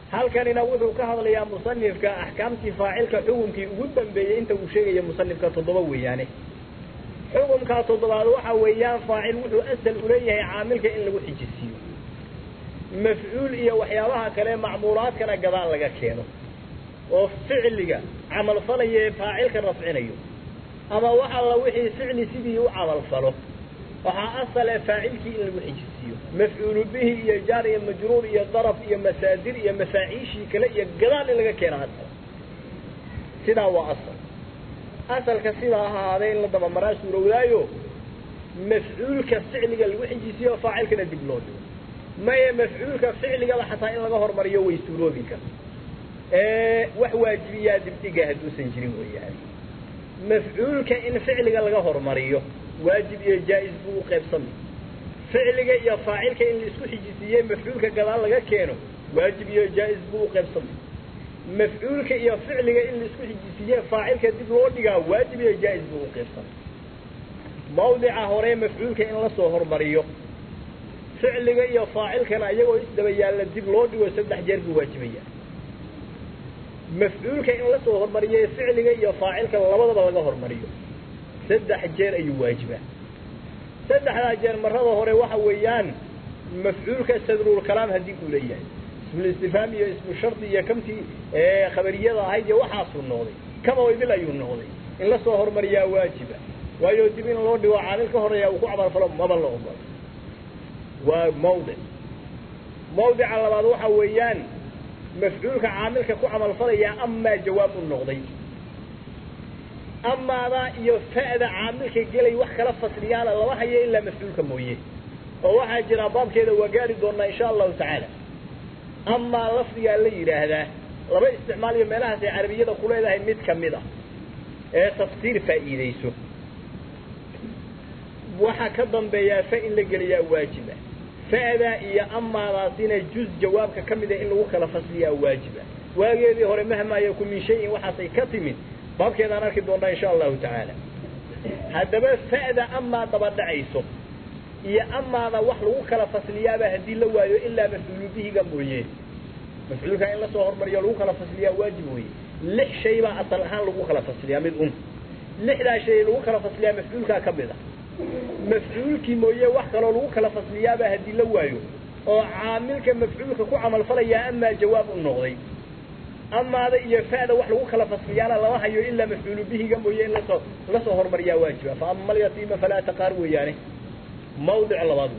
halkanina wuxuu ka hadlayaa musanifka axkaamtii faacilka xukumkii ugu dambeeyey inta uu sheegaya musanifka toddoba weeyaane xukumkaa toddobaad waxa weeyaan faacil wuxuu asal uleeyahay caamilka in lagu xijisiiyo mafcuul iyo waxyaabaha kale macmuulaadkana gadaal laga keeno oo ficliga camalfalaya ee faacilka rafcinayo ama wax alla wixii ficli sidii u camalfalo waxaa asale faacilkii in lagu xijisiiyo mafcuulu bihi iyo jaar iyo majruur iyo daraf iyo masaadir iyo mafaaciishii kale iyo gadaal in laga keeno asal sidaa waa asal asalka sidaa ahaadee in la dabamaraa suurowdaayo mafcuulka ficliga lagu xijisiiyo faacilkana dib loo dhigo maye mafcuulka ficligaba xataa in laga hormariyo way suuroobi karta wax waajibiyaa dibdhiga hadduusan jirin weeyaan mafcuulka in ficliga laga hormariyo waajib iyo jaa-is buu u qaybsamay ficliga iyo faacilka in laisku xijisiiyey mafcuulka gadaal laga keeno waajib iyo jaa-is buu u qaybsamay mafcuulka iyo ficliga in laisku xijisiiye faacilka dib loo dhigaa waajib iyo jaa-is buu u qaybsamay mawdica hore mafcuulka in lasoo hormariyo ficliga iyo faacilkana iyagoo isdaba yaalla dib loo dhigo saddex jeer buu waajibaya mafcuulka in lasoo hormariyo ficliga iyo faacilka labadaba laga hormariyo saddex jeer ayuu waajibaa saddexdaa jeer marada hore waxa weeyaan mafcuulka sadrulkalaam haddii uu leeyahay ismulistifhaam iyo ismu shardi iyo kamtii khabariyada ahayd iyo waxaasuu noqday kaba idil ayuu noqday in lasoo hormariyaa waajiba waayo dib in loo dhigo caamil ka horeeya uu ku camalfalo maba la ogolo waa mawdic mawdica labaad waxa weeyaan mafcuulka caamilka ku camalfalaya amaa jawaab u noqday amaadaa iyo fa'da caamilka gelay wax kala fasliyaana lama hayo ilaa mafcuulka mooye oo waxaa jira baabkeeda waa gaari doonaa insha allahu tacaala amaa lafdigaa la yidhaahdaa laba isticmaal iyo meelahaas ay carabiyada ku leedahay mid kamid a ee tafsiir faa'iidayso waxaa ka dambeeyaa fa in la geliyaa waajiba fa'daa iyo amaadaasina juz jawaabka ka mida in lagu kala fasliyaa waajiba waageedii hore mahmaa yaku min shayin waxaasay ka timid baabkeedaan arki doonaa insha allahu tacaala haddaba fa'da amaa daba dhacayso iyo amaada wax lagu kala fasliyaaba haddii la waayo ilaa mafcuulu bihiga mooye mafcuulka in lasoo hormariyo lagu kala fasliyaa waajib weye lix shay baa asal ahaan lagu kala fasliyaa mid un lixdaa shay lagu kala fasliyaa mafcuulkaa ka mid a mafcuulkii mooye wax kaloo lagu kala fasliyaaba haddii la waayo oo caamilka mafcuulka ku camalfalayaa amaa jawaab u noqday amaada iyo fa'da wax lagu kala fasliyaana lama hayo ilaa mafcuulu bihiga mooye in lasoo lasoo hormariyaa waajiba fa ama alyatiima falaa taqaar weeyaane mawdic labaad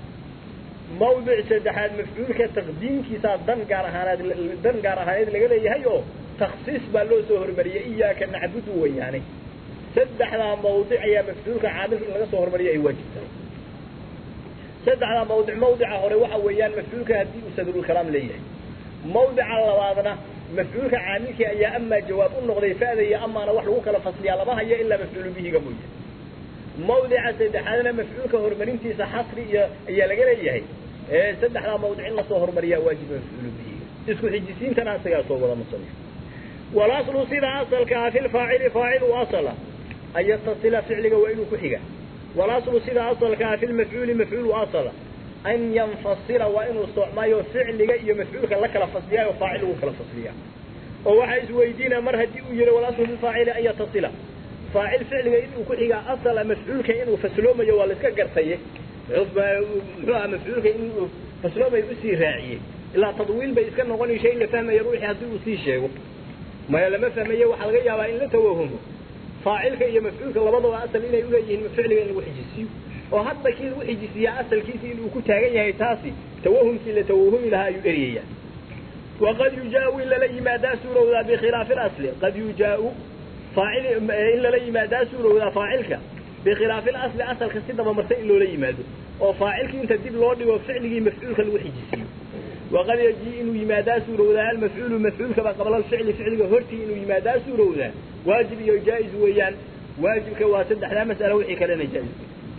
mawdic saddexaad mafcuulka taqdiimkiisaa dan gaar ahaaneed dan gaar ahaaneed laga leeyahay oo taksiis baa loo soo hormariyay iyaaka nacbudu weeyaane saddexdaa mawdic ayaa mafcuulka caamilka in laga soo hormariyo ay waajib tahay saddexdaa mawdic mawdica hore waxa weeyaan mafcuulka haddii uu sadrulkalaam leeyahay mawdica labaadna mafcuulka caamilkii ayaa amaa jawaab u noqday fa'da iyo amaana wax lagu kala fasliyaa lama hayo ilaa mafcuulu bihiga mooye mawdica saddexaadna mafcuulka horumarintiisa xasri iyo ayaa laga leeyahay saddexdaa mawdic in lasoo hormariyaa waajiba mafcuulu bihiga isku xijisiintana isagaa soo wada musanif walaslu sida asalka ah fi lfaacili faacil u asala an yatasila ficliga waa inuu ku xiga walaslu sida asalka ah fi lmafcuuli mafcuul u asala an yanfasila waa inuu soocmaayo ficliga iyo mafcuulka la kala fasliyaa oo faacil lagu kala fasliyaa oo waxaa isweydiinaa mar haddii uu yihi walaslu fi faacili an yatasila faacil ficliga inuu ku xigaa asala mafcuulka inuu fasloomayo waa la iska gartaye muxuu aha mafcuulka inuu fasloomayo usii raaciyey ilaa tadwiil bay iska noqonaysa in la fahmaya ruuxii haddii uu sii sheego maya lama fahmaye waxaa laga yaabaa in la tawahumo faacilka iyo mafcuulka labadaba asal inay uleeyihiin ficliga in lagu xijisiyo oo hadda kii lagu xijisiyaa asalkiisi inuu ku taagan yahay taasi tawahumkii la tawahumi lahaa ayuu eryayaa waqad yujaau in lala yimaadaa suurowdaa bikhilaafi اlasli qad yujaau faacil in lala yimaadaa suurowdaa faacilka bikhilaafi اlasli asalka si dabamarsan in loola yimaado oo faacilkii inta dib loo dhigo ficligii mafcuulka lagu xijisiyo waqad yajii inuu yimaadaa suurowdaa almafcuulu mafcuulkaba qabla alficli ficliga hortii inuu yimaadaa suurowdaa waajib iyo jaa-is weeyaan waajibka waa saddexdaa mas'alo wixii kalena jaa-is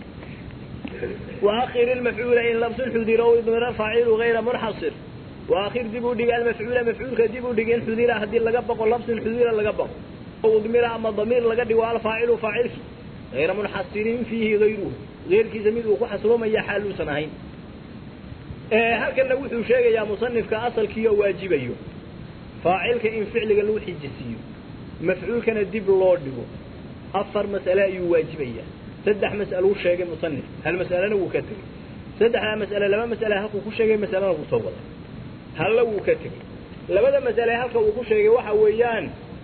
وأخر المفعول إن لبس حذر أو إضمر فاعل غير منحصر وأخر دبو دق المفعول مفعول كدبو دق إن حذر هدي لقبق ولبس حذر لقبق أو إضمر أما الضمير لقد والفاعل فاعل غير منحصر فيه غيره غير كي زميل وكو حصلوا من يحالو سنهين halkana wuxuu sheegayaa musanifka asalkiioo waajibayo faacilka in ficliga lagu xijisiiyo mafcuulkana dib loo dhigo afar mas'ale ayuu waajibayaa saddex mas'aluu sheegay musanif hal mas'alena wuu ka tegey saddexdaa mas'ale laba mas'ale halkuu ku sheegay masalena wuu soo waday halla wuu ka tegey labada mas'ale halka uu ku sheegay waxa weeyaan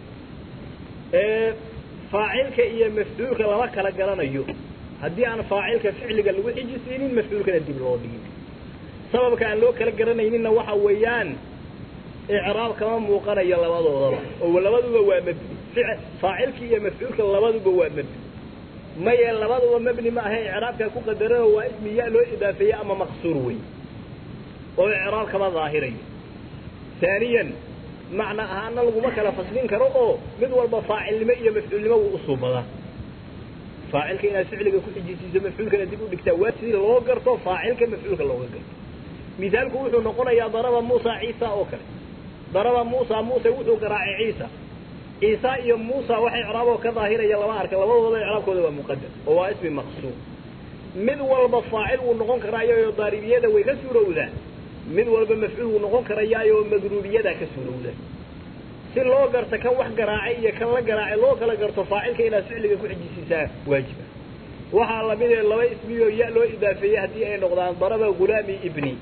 faacilka iyo mafcuulka lama kala garanayo haddii aan faacilka ficliga lagu xijisiinin mafcuulkana dib loo dhigin sababka aan loo kala garanayninna waxa weeyaan icraab kama muuqanayo labadoodaba oo labaduba waa mabni faacilki iyo mafcuulka labaduba waa mabni maye labaduba mabni ma ahe icraabkaa ku qadarano waa ismi ya loo idaafeeye ama maqsuur wey oo icraab kama daahirayo haaniyan macna ahaana laguma kala faslin karo oo mid walba faacilnimo iyo mafcuulnimo wuu usuubadaa faacilka inaad ficliga ku xijisiiso mafcuulkana dib u dhigtaa waa sidii loo garto faacilka mafcuulka looga garto mithaalku wuxuu noqonayaa daraba muusa ciisa oo kale daraba muusa muuse wuxuu garaacay ciisa ciisa iyo muusa waxa icraaboo ka daahiraya lama arka labadooda icraabkooda waa muqadar oo waa ismi maqsuur mid walba faacil wuu noqon karaayo daaribiyada way ka suurowdaa mid walba mafcuul wuu noqon karayaayo magruubiyada ka suurowda si loo garto kan wax garaacay iyo kan la garaacay loo kala garto faacilka inaad ficliga ku xijisiisaa waajiba waxaa lamid ee laba ismiyoo ya loo idaafeeyey haddii ay noqdaan daraba gulaami ibni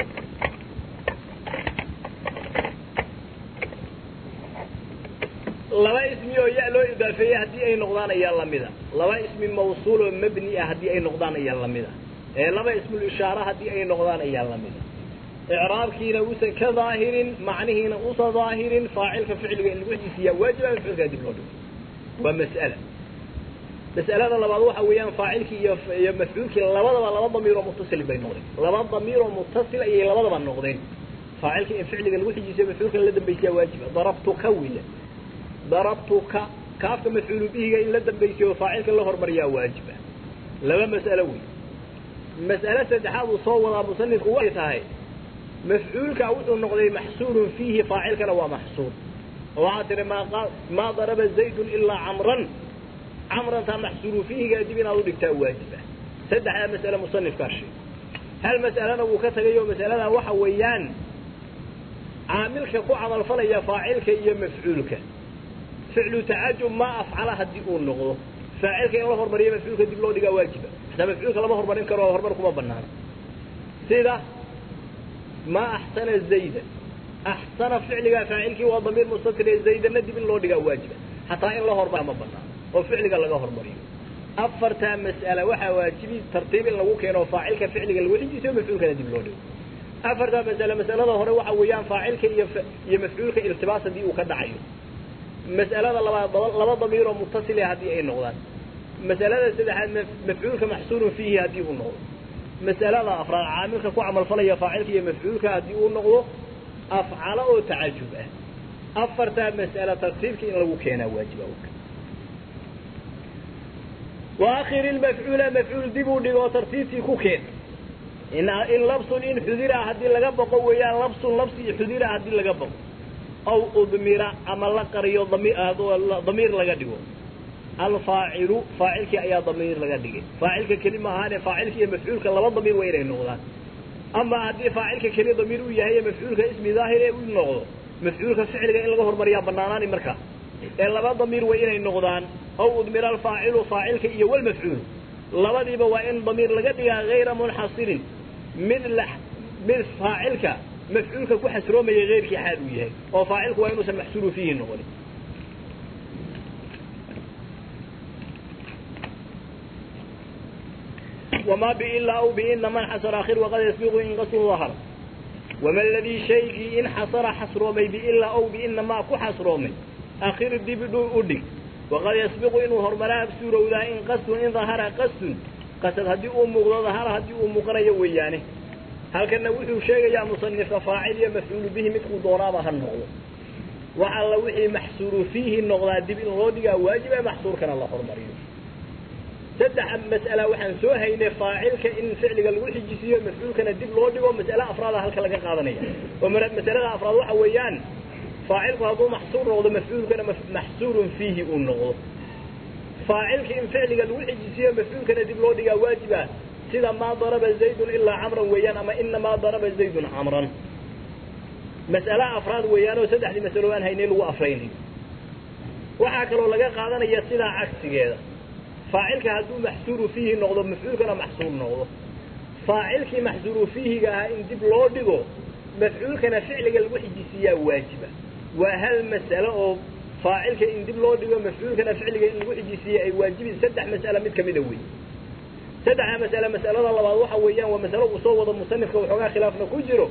laba ismi oo ya loo idaafeeyey haddii ay noqdaan ayaa lamida laba ismi mawsuul oo mabni ah haddii ay noqdaan ayaa lamida ee laba ismul ishaara haddii ay noqdaan ayaa lamida icraabkiina uusan ka daahirin macnihiina usa daahirin faacilka ficliga in lagu xijisiiyaa waajiba mafcuulkaa dib loo dhigo waa mas'ala mas'alada labaad waxa weeyaan faacilkii iyo iyo mafcuulkii labadaba laba damiiroo muttasil bay noqdeen laba damiiroo muttasil ayay labadaba noqdeen faacilka in ficliga lagu xijisiyo mafcuulkan la dambaysiyaa waajiba darabtuka wiila darabtuka kaafka mafcuulu bihiga in la dambaysiyo faacilka la hormariyaa waajiba laba mas'alo wey mas'ale saddexaad uu soo wadaa musanifku waxay tahay mafcuulka wuxuu noqday maxsuurun fiihi faacilkana waa maxsuur oo waxaa tihi maa maa daraba zaydun ilaa camran camrantaa maxsuuru fiihiga dib inaad u dhigtaa waajiba saddexdaa mas'ale musanifkaa sheeg hal mas'alena wuu ka tagay oo mas'aladan waxa weeyaan caamilka ku camalfalaya faacilka iyo mafcuulka ficlu tacajub maa afcala haddii uu noqdo faacilka in la hormariyo mafcuulka dib loo dhigaa waajiba hataa mafcuulka lama hormarin karo oo hormar kuma banaana sida ma axsana zayda axsana ficligaa faacilkii waa damiir mustatir ee zaydana dib in loo dhigaa waajiba hataa in la hormar ma banaano oo ficliga laga hormariyo afartaa mas'ala waxaa waajibi tartiib in lagu keeno faacilka ficliga lagu xijisiyo mafcuulkana dib loo dhigo afartaa mas'ale mas'alada hore waxa weeyaan faacilka iyo iyo mafcuulka iltibaas haddii uu ka dhacayo mas'alada labaad laba damiiroo mutasile haddii ay noqdaan mas'alada saddexaad mafcuulka maxsuurun fiihi haddii uu noqdo mas'alada afraad caamilka ku camalfalaya faacilka iyo mafcuulka haddii uu noqdo afcalo oo tacajub ah afartaa mas'ala tartiibka in lagu keenaa waajiba waakhir ilmafcuula mafcuul dib uu dhigo tartiibtii ku keen in labsun in xudira haddii laga baqo weeyaan labsun labsi iyo xudira haddii laga baqo aw udmira ama la qariyo damiir laga dhigo alfaacilu faacilkii ayaa damiir laga dhigay faacilka keli ma ahaane faacilka iyo mafcuulka laba damiir waa inay noqdaan ama haddii faacilka keli damiir uu yahay mafcuulka ismi daahir ee u noqdo mafcuulka ficliga in laga hormariyaa banaanaani markaa ee laba damiir waa inay noqdaan aw udmira alfaacilu faacilka iyo walmafcuulu labadiiba waa in damiir laga dhigaa hayra munxasirin mid la mid faacilka mafcuulka ku xasroomaya heyrkii xaal uu yahay oo faacilku waa inuusan maxsuuru fiihi noqonin وما بإلا أو بإن من حصر آخر وقد يسبق إن قصر ظهر وما الذي شيء إن حصر حصرومي بإلا أو بإن ما كو حصرومي آخر الدب أدك وقد يسبق إنه هرملا بسورة وذا إن قصد إن ظهر قصد قصد هدي أم مغضى ظهر هدي أم قرية ويانه هل كان وحي شيء يا مصنف فاعل يا مفعول به مثل ضرابة هالنغض وعلى وحي محصور فيه النغضة دب إن غودي واجب محصور كان الله هرمريه saddex mas'ala waxaan soo haynay faacilka in ficliga lagu xijisiiyo mafcuulkana dib loo dhigo mas'ale afraada halka laga qaadanaya oo masalada afraad waxa weeyaan faacilku hadduu maxsuur noqdo mafcuulkana maxsuurun fiihi uu noqdo faacilka in ficliga lagu xijisiiyo mafcuulkana dib loo dhigaa waajiba sida maa daraba zaydun ilaa camran weeyaan ama inamaa daraba zaydun camran mas'ale afraad weeyaan oo saddexdii masalo aan haynay lagu afraynayo waxaa kaloo laga qaadanaya sidaa cagsigeeda faacilka hadduu maxsuuru fiihi noqdo mafcuulkana maxsuur noqdo faacilkii maxsuuru fiihiga ahaa in dib loo dhigo mafcuulkana ficliga lagu xijisiiyaa waajiba waa hal mas'alo oo faacilka in dib loo dhigo mafcuulkana ficliga in lagu xijisiiya ay waajibi saddex mas'ale mid kamida wey saddexda mas'ale mas'alada labaad waxa weeyaan waa masalo uu soo wado musanifka waxoogaa khilaafna ku jiro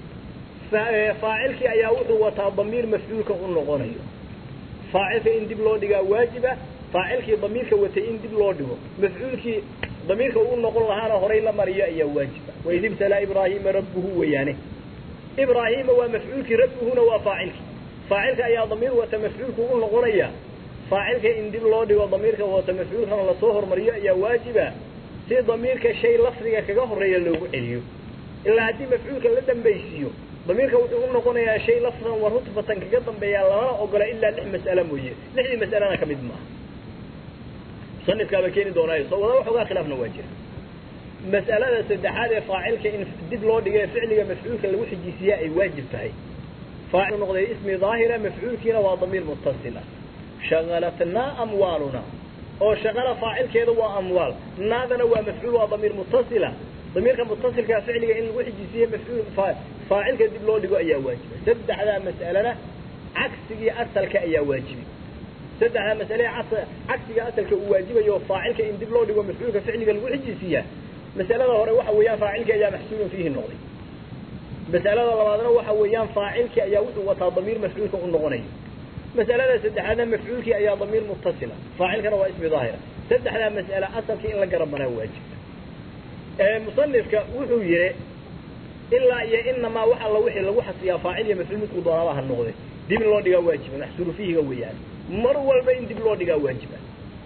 faacilkii ayaa wuxuu wataa damiir mafcuulka u noqonayo faacilka in dib loo dhigaa waajiba faacilkii damiirka watay in dib loo dhigo mafcuulkii damiirka uu noqon lahaana horay la mariyo ayaa waajiba waid ibtalaa ibraahiima rabbuhu weeyaane ibraahiima waa mafcuulkii rabbuhuna waa faacilkii faacilka ayaa damiir wata mafcuulku u noqonaya faacilka in dib loo dhigo damiirka wata mafcuulkana lasoo hormariyo ayaa waajiba si damiirka shay lafdiga kaga horeeya loogu celiyo ilaa haddii mafcuulka la dambaysiiyo damiirka wuxuu u noqonayaa shay lafdan wa rutbatan kaga dambeeya lamana ogola ilaa lix mas'ale mooye lixdii mas'alena ka mid maaha musanifkaaba keeni doonaayo soo wada waxoogaa khilaafna waa jira mas'alada saddexaad ee faacilka in dib loo dhiga ee ficliga mafcuulka lagu xijisiiyaa ay waajib tahay faacil noqday ismi daahira mafcuulkiina waa damiir mutasila shagalatnaa amwaaluna oo shaqala faacilkeeda waa amwaal naadana waa mafcuul waa damiir mutasila damiirka mutasilkaa ficliga in lagu xijisiiye mafcuul faacilka dib loo dhigo ayaa waajiba saddexdaa mas'alena cagsigii asalka ayaa waajibi saddexdaa mas'ale cagsiga asalka uu waajibayo faacilka in dib loo dhigo mafcuulka ficliga lagu xijisiiyaa mas'alada hore waxa weeyaan faacilkii ayaa maxsuulun fiihi noqday mas'alada labaadna waxa weeyaan faacilkii ayaa wuxuu wataa damiir mafcuulka u noqonayo mas'alada saddexaadna mafcuulkii ayaa damiir mutasila faacilkana waa ismi daahira saddexdaa mas'ale asalkii in la garanbanaa waajibta musanifka wuxuu yihi ilaa iyo inamaa wax alla wixii lagu xasriyaa faacil iyo mafcuul midku doonaaba ha noqde dib in loo dhigaa waajiba maxsuuru fiihiga weeyaan mar walba in dib loo dhigaa waajiba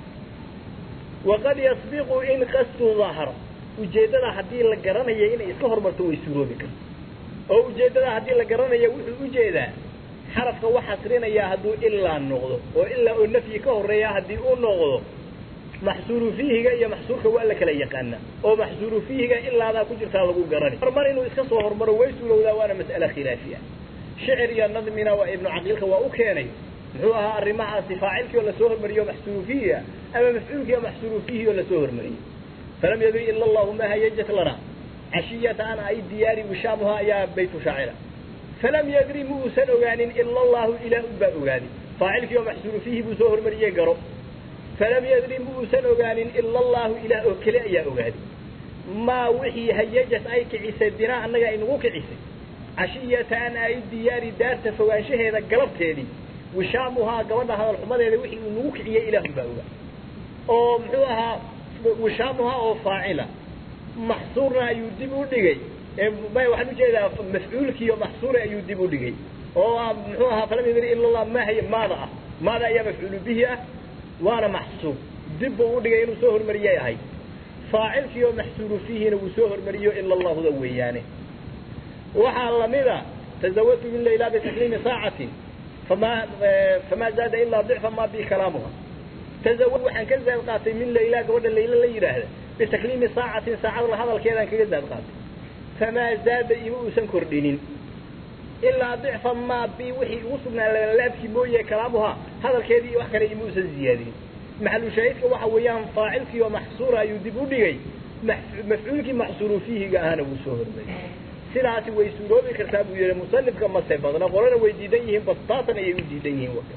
waqad yasbiqu in qastu daahara ujeeddada haddii la garanayo inay iska hormarto way suuroobi karta oo ujeeddada haddii la garanayo wuxuu ujeedaa xarafka wax xasrinayaa hadduu ilaa noqdo oo ilaa oo nafyi ka horeeya haddii uu noqdo maxsuuru fiihiga iyo maxsuurka waa la kala yaqaana oo maxsuuru fiihiga ilaadaa ku jirtaa lagu garani hormar inuu iska soo hormaro way suurowdaa waana mas'ale khilaafiya shicir iyo nadmina waa ibnu caqiilka waa u keenay muxuu ahaa arrimahaasi faacilkii oo lasoo hormariyo maxsuuru fiihiga ama mafcuulkii oo maxsuuru fiihi oo lasoo hormariyey falam yadri ila allahu ma hayajat lana cashiyata an ay diyaari wishaamuha ayaa baytu shaacira falam yadri ma uusan ogaanin ila allahu ilaah un baa ogaaday faacilkii oo maxsuuru fiihi buu soo hormariyey garo falam yadri ma uusan ogaanin ila allahu ilaah oo keli ayaa ogaaday maa wixii hayajat ay kicisay binaa annaga aynagu kicisay cashiyata an ay diyaari daarta fogaanshaheeda galabteedii wishaamuhaa gabadha hadalxumadeeda wixii uu nagu kiciyey ilaahun baa ogaa oo muxuu ahaa wishaamuhaa oo faacila maxsuurna ayuu dib u dhigay may waxaan ujeedaa mafcuulkiiyo maxsuura ayuu dib u dhigay oo muxuu ahaa falam yadri ila allah ma hay maada ah maada ayaa mafcuulu bihi ah waana maxsuur dib buu u dhigay inuu soo hormariyay ahay faacilkii oo maxsuuru fiihina wuu soo hormariyo ila allahuda weeyaane waxaa lamida tazawajtu min layla bitakliimi saacatin fama famaa zaada ilaa dicfa ma bi kalaamuha tazawaj waxaan ka zaad qaatay min layla gabadha layla la yidhaahda bitakliimi saacatin saacad la hadalkeedaan kaga zaad qaatay famaa zaada ima uusan kordhinin ilaa dicfa maa bi wixii ugu sugnaa laabkii mooye kalaamuha hadalkeedii iyo wax kale ima uusan ziyaadinin maxalu shaahidka waxa weeyaan faacilkii oo maxsuura ayuu dib u dhigay mafcuulkii maxsuuru fiihiga ahana wuu soo hormariyey sidaasi way suuroobi kartaa buu yihi musanifka mase badna qolana way diidan yihiin bastaatan ayay u diidan yihiin waka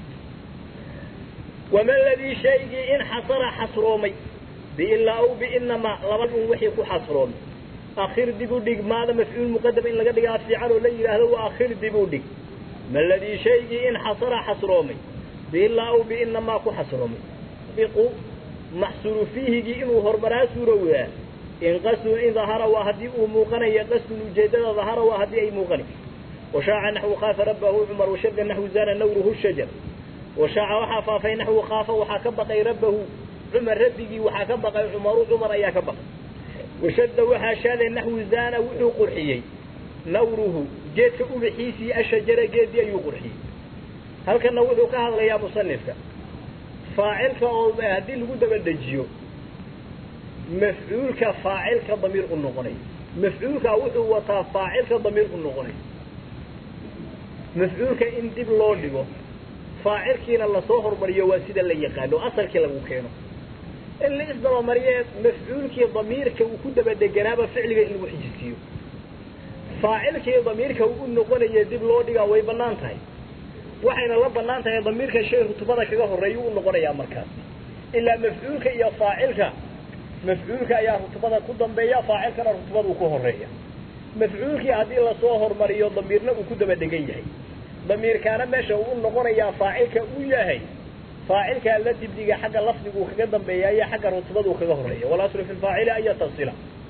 wama ladii shaygii in xasara xasroomay biilaa aw biinamaa laba un wixii ku xasroomay akhir dib u dhig maada mafcuul muqadam in laga dhigaa fiican oo la yidhaahdo waa akhir dib u dhig ma ladii shaygii in xasara xasroomay biilaa aw biinamaa ku xasroomay biqu maxsuuru fiihigii inuu hormaraa suurowdaa in qasdun in dahara waa haddii uu muuqanaya qasdun ujeedada dahara waa haddii ay muuqanay washaaca naxwu khaafa rabbahu cumar washadda naxwu zana nawruhu shajar washaaca waxaa faafay naxwu khaafa waxaa ka baqay rabbahu cumar rabbigii waxaa ka baqay cumaru cumar ayaa ka baqay washadda waxaa shaaday naxwu zana wuxuu qurxiyey nawruhu geedka ubixiisii ashajara geedii ayuu qurxiyey halkana wuxuu ka hadlayaa musanifka faacilka oo haddii lagu daba dejiyo mafcuulka faacilka damiir u noqonay mafcuulka wuxuu wataa faacilka damiir u noqonay mafcuulka in dib loo dhigo faacilkiina lasoo hormariyo waa sida la yaqaano asalkii lagu keeno in la isdabamariye mafcuulkii damiirka uu ku dabadeganaaba ficliga in lagu xijisiiyo faacilkii damiirka uu u noqonaya dib loo dhigaa way banaan tahay waxayna la banaan tahay damiirka shay rutubada kaga horeeya u noqonayaa markaas ilaa mafcuulka iyo faacilka mafcuulka ayaa rutubada ku dambeeya faacilkana rutubada uu ku horeeya mafcuulkii haddii lasoo hormariyo damiirna uu ku daba degan yahay damiirkaana meesha uu noqonayaa faacilka uu yahay faacilkaa la dibdiga xagga lafdiguu kaga dambeeya iyo xagga rutubaduu kaga horeeya walaslu fi lfaacili an yatasila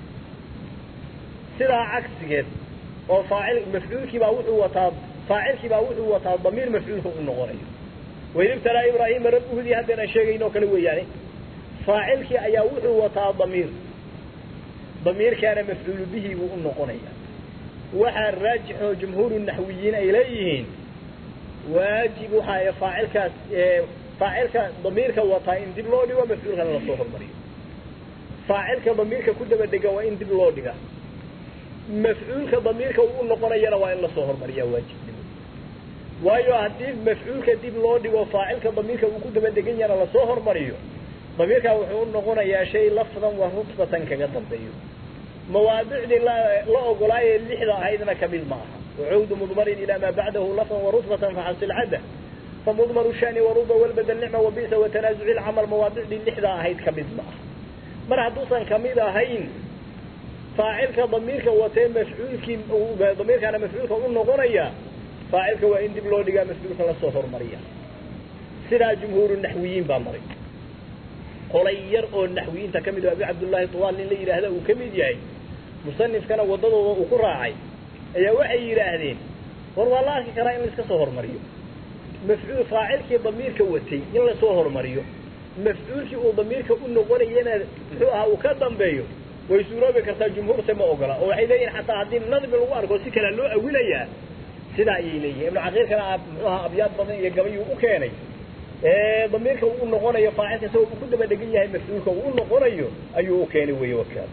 sidaa cagsigeed oo faacil mafcuulkiibaa wuxuu wataa faacilkiibaa wuxuu wataa damiir mafcuulka u noqonayo waid ibtalaa ibraahima rabbuhudii haddeenaan sheegaynoo kale weeyaane faacilkii ayaa wuxuu wataa damiir damiirkaana mafcuulu bihi buu u noqonaya waxaa raajixoo jumhuuru naxwiyiin ay leeyihiin waajib waxaa faacilkaas faacilka damiirka wataa in dib loo dhigo mafcuulkana lasoo hormariyo faacilka damiirka ku daba dega waa in dib loo dhiga mafcuulka damiirka uu noqonayana waa in lasoo hormariya waajibnimo waayo haddii mafcuulka dib loo dhigo faacilka damiirka uu ku daba degan yahana lasoo hormariyo damiirkaa wuxuu u noqonayaa shay lafdan wa rutbatan kaga dambeeyo mawaadicdii la ogolaayee lixda ahaydna kamid ma aha wacuudu mudmarin ilaa maa bacdahu lafdan warutbatan faxasil cadda famudmaru shani waruba walbadel nicma wabisa watanaazuci lcamal mawaadicdii lixda ahayd kamid ma aha mar hadduusan kamid ahayn faacilka damiirka watee mafcuulkii damiirkaana mafcuulka u noqonaya faacilka waa in dib loo dhigaa mafcuulka lasoo hormariya sidaa jumhuuru naxwiyiin baa maray qolay yar oo naxwiyiinta ka mid o abi cabdullaahi tuwaal nin la yidhaahda uu ka mid yahay musanifkana waddadooda uu ku raacay ayaa waxay yidhaahdeen war waa la arki karaa in laiska soo hormariyo mafcuul faacilkii damiirka watay in lasoo hormariyo mafcuulkii uu damiirka u noqonayana muxuu ahaa uu ka dambeeyo way suuroobi kartaa jumhuurse ma ogola oo waxay leeyihin xataa haddii nadmi lagu arko si kale loo awilayaa sidaa ayay leeyihin ibnu caqiilkana muxuu ahaa abyaad badan iyo gabayuu u keenay damiirka uu noqonayo faacilka isagoo uu ku daba dhegan yahay mafcuulka uu u noqonayo ayuu u keenay wey wakaas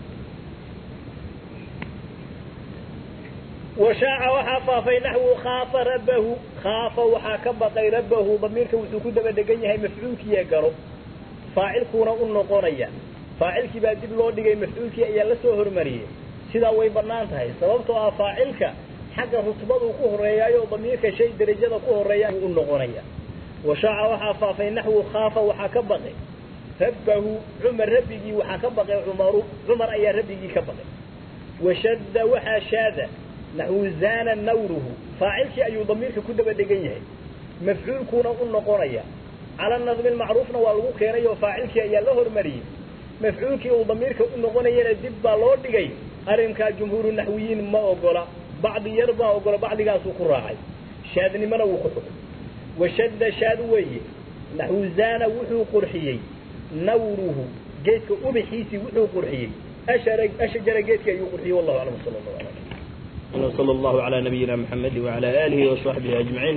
washaaca waxaa faafay naxwu khaafa rabbahu khaafa waxaa ka baqay rabbahu damiirka wuxuu ku daba dhegan yahay mafcuulkiiya garo faacilkuuna u noqonaya faacilkii baa dib loo dhigay mafcuulkii ayaa la soo hormariyey sidaa way banaan tahay sababtoo ah faacilka xagga rutbaduu ku horeeyaayo damiirka shay derajada ku horeeya u noqonaya washaaca waxaa faafay naxwu khaafa waxaa ka baqay rabbahu cumar rabbigii waxaa ka baqay cumaru cumar ayaa rabbigii ka baqay washadda waxaa shaada naxwu zaana nawruhu faacilkii ayuu damiirka ku daba dhegan yahay mafcuulkuuna u noqonaya cala nadmi lmacruufna waa lagu keenay oo faacilkii ayaa la hormariyey mafcuulkii uu damiirka u noqonayana dib baa loo dhigay arrinkaa jumhuuru naxwiyiin ma ogola bacdi yar baa ogola bacdigaasuu ku raacay shaadnimona wuu ku xukay washadda shaad weeye naxwu zaana wuxuu qurxiyey nawruhu geedka ubixiisii wuxuu qurxiyey ashjara geedkii ayuu qurxiyey wallahu aclam sala allahu ala وصلى الله على نبينا محمد وعلى آله وصحبه أجمعين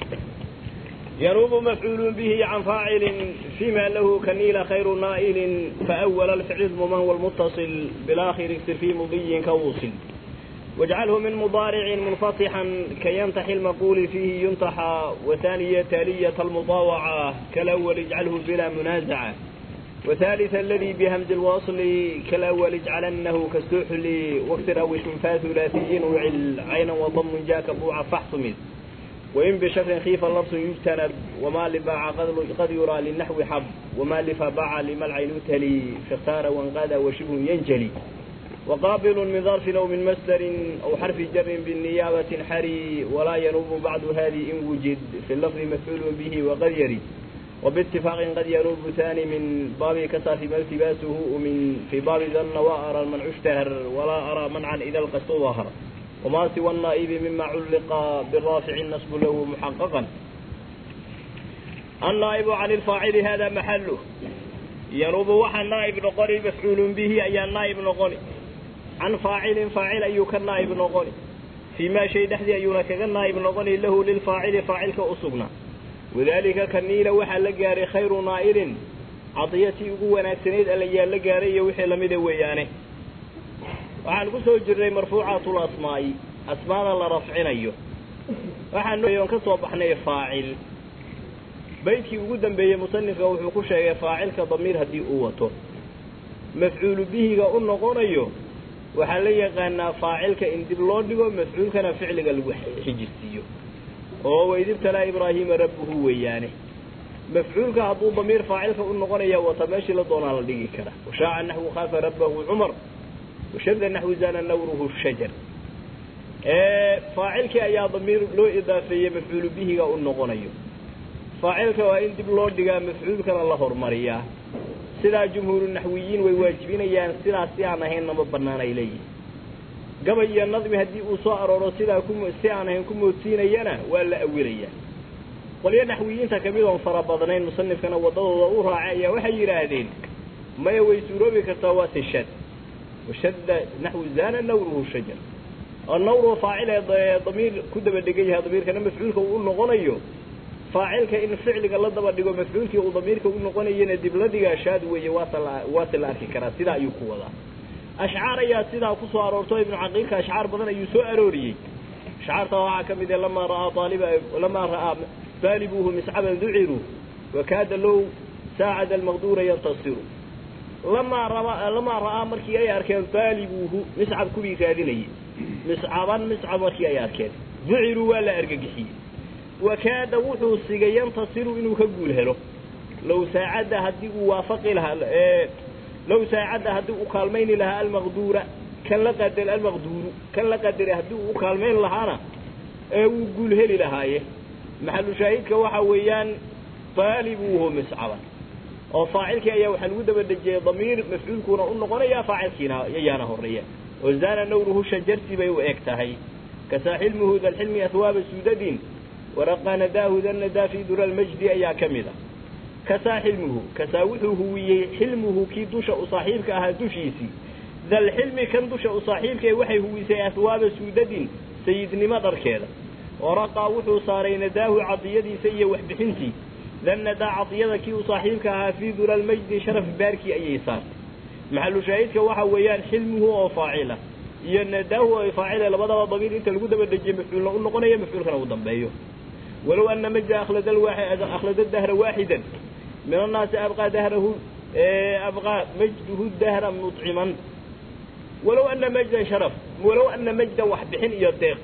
ينوب مفعول به عن فاعل فيما له كنيل خير نائل فأول الفعل ضمن والمتصل بالآخر اكسر في مضي كوصل واجعله من مضارع منفتحا كينتحي المقول فيه ينتحى وثانية تالية المطاوعة كالأول اجعله بلا منازعة وثالث الذي بهمز الوصل كالأول اجعلنه كالسحل واكسر أو شنفا ثلاثي وعل عينا وضم جاك بوع فاحتمل وإن بشر خيف اللبس يجتنب وما لباع قد يرى للنحو حب وما لفباع لما العين تلي فاختار وانقاد وشبه ينجلي وقابل من ظرف أو من مصدر أو حرف جر بالنيابة حري ولا ينوب بعد هذه إن وجد في اللفظ مفعول به وقد يرد وباتفاق قد ينوب ثاني من باب كسى في التباسه ومن في باب ظن وأرى المنع اشتهر ولا أرى منعا إذا القصد ظهر وما سوى النائب مما علق بالرافع النصب له محققا النائب عن الفاعل هذا محله ينوب وحى النائب نقري مفعول به أي النائب نقري عن فاعل فاعل أي كالنائب نقري فيما شيء دحدي أيونا كالنائب نقري له للفاعل فاعل كأصبنا وذلك كالنيل وحى لقاري خير نائل cadiyatii ugu wanaagsanayd alla yaalla gaaray iyo wixii lamida weeyaane waxaan ku soo jirnay marfuucaatul asmaa'i asmaada la rafcinayo waxaan ka soo baxnay faacil baydkii ugu dambeeyey musanifka wuxuu ku sheegay faacilka damiir haddii uu wato mafcuulu bihiga u noqonayo waxaa la yaqaanaa faacilka in dib loo dhigo mafcuulkana ficliga lagu xijirsiiyo oo waydibtalaa ibraahiima rabbuhu weeyaane mafcuulka hadduu damiir faacilka u noqonaya wata meeshii la doonaa la dhigi kara washaaca naxwu khaafa rabbahu cumar washadda naxwu zana nawruhu shajar faacilkii ayaa damiir loo idaafeeyey mafcuulu bihiga u noqonayo faacilka waa in dib loo dhigaa mafcuulkana la hormariyaa sidaa jumhuuru naxwiyiin way waajibinayaan sidaas si aan ahayn nama banaan ay leeyihin gabay iyo nadmi haddii uu soo arooro sidaa ku si aan ahayn ku moodsiinayana waa la awilayaa qolyo naxwiyiinta kamid oon fara badnayn musanifkana waddadooda u raacay ayaa waxay yidhaahdeen maya way suuroobi kartaa waa tashad washadda naxwu zana nawruhu shajar oo nawruhu faacil ee damiir ku daba dhegan yahay damiirkana mafcuulka uu u noqonayo faacilka in ficliga la daba dhigo mafcuulkii uu damiirka u noqonayana dib la dhigaa shaad weeye waase la waase la arki karaa sidaa ayuu ku wadaa ashcaar ayaa sidaa kusoo aroorto ibnu caqiilka ashcaar badan ayuu soo arooriyey ashcaarta waxaa ka mid ah lamaa ra'aa aaliba lamaa ra'aa baalibuuhu miscaban duciruu wakaada low saacada almaqduura yantasiru lamaa raba lamaa ra'aa markii ay arkeen baalibuuhu miscab kuwii raadinayay miscaban miscab markii ay arkeen duciruu waa la argagixiyey wakaada wuxuu sigay yantasiru inuu ka guul helo low saacadda haddii uu waafaqi lahaa low saacadda haddii uu kaalmayni lahaa almaqduura kan la qadar almaqduuru kan la qadaray haddii uu u kaalmayn lahaana ee wuu guul heli lahaaye maxalu shaahidka waxa weeyaan baalibuuhu miscaban oo faacilkii ayaa waxaa lagu daba dejiyey damiir mafcuulkuuna u noqonaya faacilkiina ayaana horeeya oo zaana nawruhu shajarti bay u eg tahay kasaa xilmuhu dalxilmi ahwaaba suudadin waraqa nadaahu dannadaa fi dura almajdi ayaa ka mid a kasaa xilmuhu kasaa wuxuu huwiyey xilmuhu kii dusha u saaxiibka ahaa dushiisii dalxilmi kan dusha u saaxiibkae waxay huwisay ahwaaba suudadin sayidnimo dharkeeda waraqaa wuxuu saaray nadaahu cadiyadiisa iyo waxbixintii dannadaa cadiyada kii u saaxiibka ahaa fii dura almajdi sharaf baarkii ayay saartay maxalu shaahidka waxa weeyaan xilmuhu oo faacila iyo nadaahu oo faacila labadaba damiir inta lagu daba dejiye mafcuulna u noqonaya mafcuulkana u dambeeyo walow ana majda akhlada akhlada dahra waaxidan min annaasi abqaa dahrahu abqaa majduhu dahra muciman walow ana majdan sharaf walow ana majdan waxbixin iyo deeq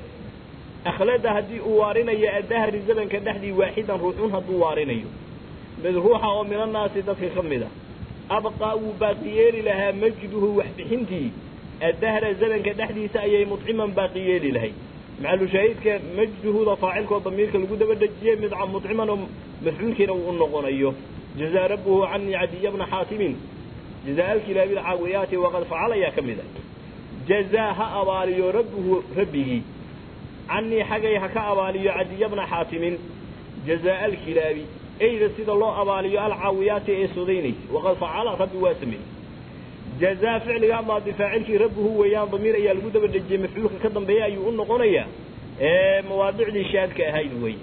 akhlada haddii uu waarinayo adahri zamanka dhexdii waaxidan ruuxun hadduu waarinayo mid ruuxa oo min annaasi dadka ka mid a abqaa wuu baaqi yeeli lahaa majduhu waxbixintii adahra zamanka dhexdiisa ayay muciman baaqi yeeli lahay maxalu shaahidka majduhuda faacilkoo damiirka lagu daba dejiyey mid muciman oo mafcuulkiina uu u noqonayo jazaa rabbuhu canii cadiya bna xaatimin jazaa alkilaabi lcaawiyaati waqad facal ayaa ka mid a jazaa ha abaaliyo rabbuhu rabbigii canii xagay ha ka abaaliyo cadiya bna xaatimin jazaa alkilaabi eyda sida loo abaaliyo alcaawiyaati ee sodaynaysa waqad facala rabbi waa sameeyey jazaa ficliga maadi faacilkii rabbuhu weeyaan damiir ayaa lagu daba dejiyey mafcuulka ka dambeeya ayuu u noqonayaa ee mawaadicdii shaadka ahayd weeye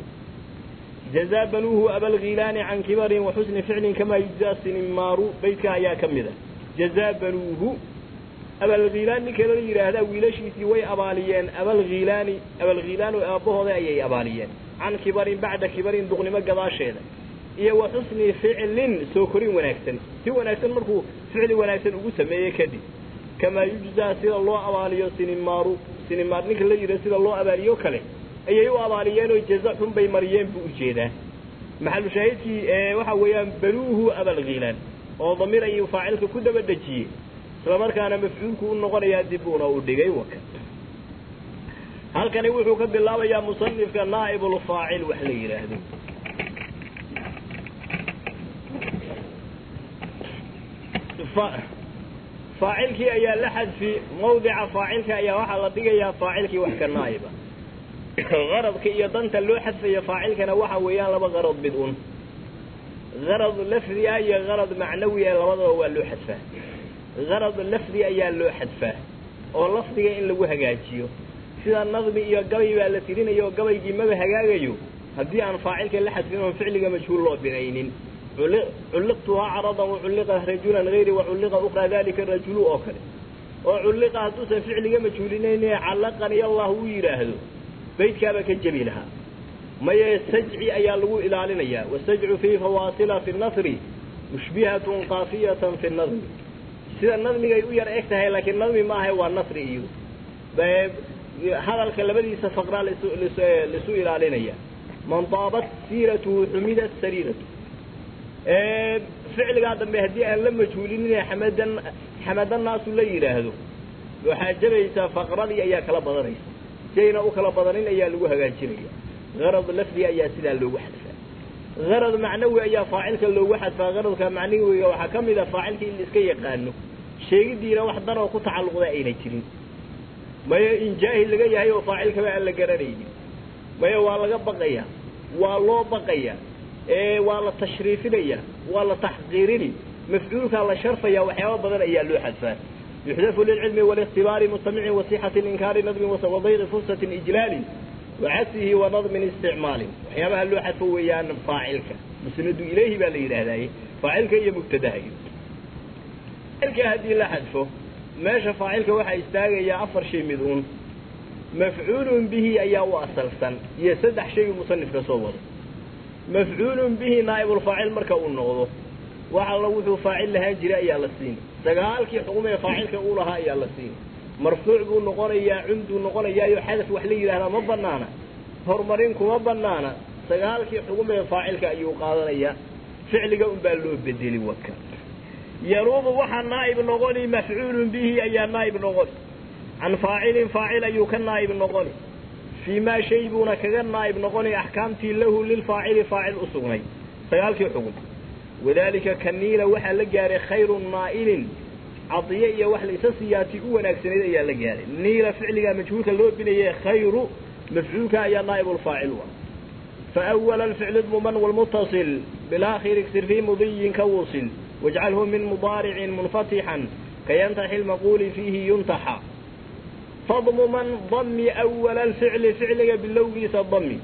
jazaa banuuhu abalghilaani can kibarin wa xusni ficlin kamaa yujzaa sinimaaru beydka ayaa ka mid a jazaa banuuhu abalghilaan ninka la yidhaahdaa wiilashiisii way abaaliyeen abalghilaani abalghilaanu aabbahooda ayay abaaliyeen can kibarin bacda kibarin duqnimo gadaasheeda iyo wa xusni ficlin soo korin wanaagsan si wanaagsan markuu ficli wanaagsan ugu sameeye kadib kamaa yujzaa sida loo abaaliyo sinimaaru sinimaar ninka la yidhaha sida loo abaaliyo kale ayay u abaaliyeenoo jaza xun bay mariyeen buu ujeedaa maxalu shaahidkii waxa weeyaan banuuhu abalghilaan oo damiir ayuu faacilka ku daba dejiyey isla markaana mafcuulku u noqonayaa dib uuna u dhigay waka halkani wuxuu ka bilaabayaa musanifka naa'ibulfaacil wax la yidhaahdo faacilkii ayaa la xadfi mawdica faacilka ayaa waxaa la dhigayaa faacilkii wax ka naa'iba qaradka iyo danta loo xadfaya faacilkana waxa weeyaan laba qarad mid un qarad lafdi ah iyo qarad macnawi ah labadaba waa loo xadfaa qarad lafdi ayaa loo xadfaa oo lafdiga in lagu hagaajiyo sida nadmi iyo gabay baa la tirinayo oo gabaygii maba hagaagayo haddii aan faacilka la xadfin oon ficliga majhuul loo binaynin culliqtuhaa caradan waculliqa rajulan hayri waculliqa ukraa dalika rajulu oo kale oo culliqa hadduusan ficliga majhuulinayne callaqani allah uu yidhaahdo baydkaaba ka jebi lahaa maye sajci ayaa lagu ilaalinayaa wasajcu fii fawaasila fi nasri mushbihatun kaafiyatan fi nadmi sida nadmigay u yar eg tahay laakiin nadmi maaha waa nasri iyo hadalka labadiisa faqraa laisu ilaalinaya man daabat siiratuhu xumidat sariiratu ficligaa dambe haddii aan la majhuulinin xamadan xamadan naasu la yidhaahdo waxaa jabaysaa faqradii ayaa kala badanaysa si ayna u kala badanin ayaa lagu hagaajinaya garad lafdi ayaa sidaa loogu xadfaa garad macnawi ayaa faacilka loogu xadfaa garadka macnawiga waxaa ka mid a faacilka in la iska yaqaano sheegidiina wax daroo ku tacalluqda ayna jirin maya in jaahil laga yahay oo faacilkaba aan la garanaynin maya waa laga baqaya waa loo baqaya waa la tashriifinaya waa la taxqiirini mafcuulkaa la sharfaya waxyaaba badan ayaa loo xadfaa yuxdafu lilcilmi walikhtibaari mustamicin wasixati inkaari nadmin wadayqi fursatin ijlaalin wacasihi wa nadmin isticmaalin waxyaabaha loo xadfo weeyaan faacilka musnadu ilayhi baa la yidhaahdaye faacilka iyo mubtadaha faacilka haddii la xadfo meesha faacilka waxaa istaagayaa afar shay mid uun mafcuulun bihi ayaa u asalsan iyo saddex shay musanifka soo wado mafcuulun bihi naa'ibulfaacil marka uu noqdo wax alla wuxuu faacil lahaan jiray ayaa la siini sagaalkii xugum ee faacilka uu lahaa ayaa la siini marfuuc buu noqonayaa cumduu noqonayaayo xadaf wax la yidhaahdaa ma banaana horumarin kuma banaana sagaalkii xugum ee faacilka ayuu qaadanayaa ficliga unbaa loo bedeli waka yanuubu waxaa naa'ib noqoni mafcuulun bihi ayaa naa'ib noqoni can faacilin faacil ayuu ka naa'ib noqoni fii maa shay buuna kaga naa'ib noqoni axkaamtii lahu lilfaacili faacil u sugnay sagaalkii xugum wadaalika ka niila waxaa la gaaray khayru naa'ilin cadiye iyo wax la isa siyaati u wanaagsanayd ayaa la gaaray niila ficligaa majhuulka loo binaye khayru mafcuulka ayaa naa'ibulfaacil u ah faawala alficlu dmuman walmutasil bilaakhiri iksir fii mudiyin ka wusil wajcalhu min mudaaricin munfatixan kayantaxi lmaquuli fiihi yuntaxa fadmuman dami awala alficli ficliga bilowgiisa dami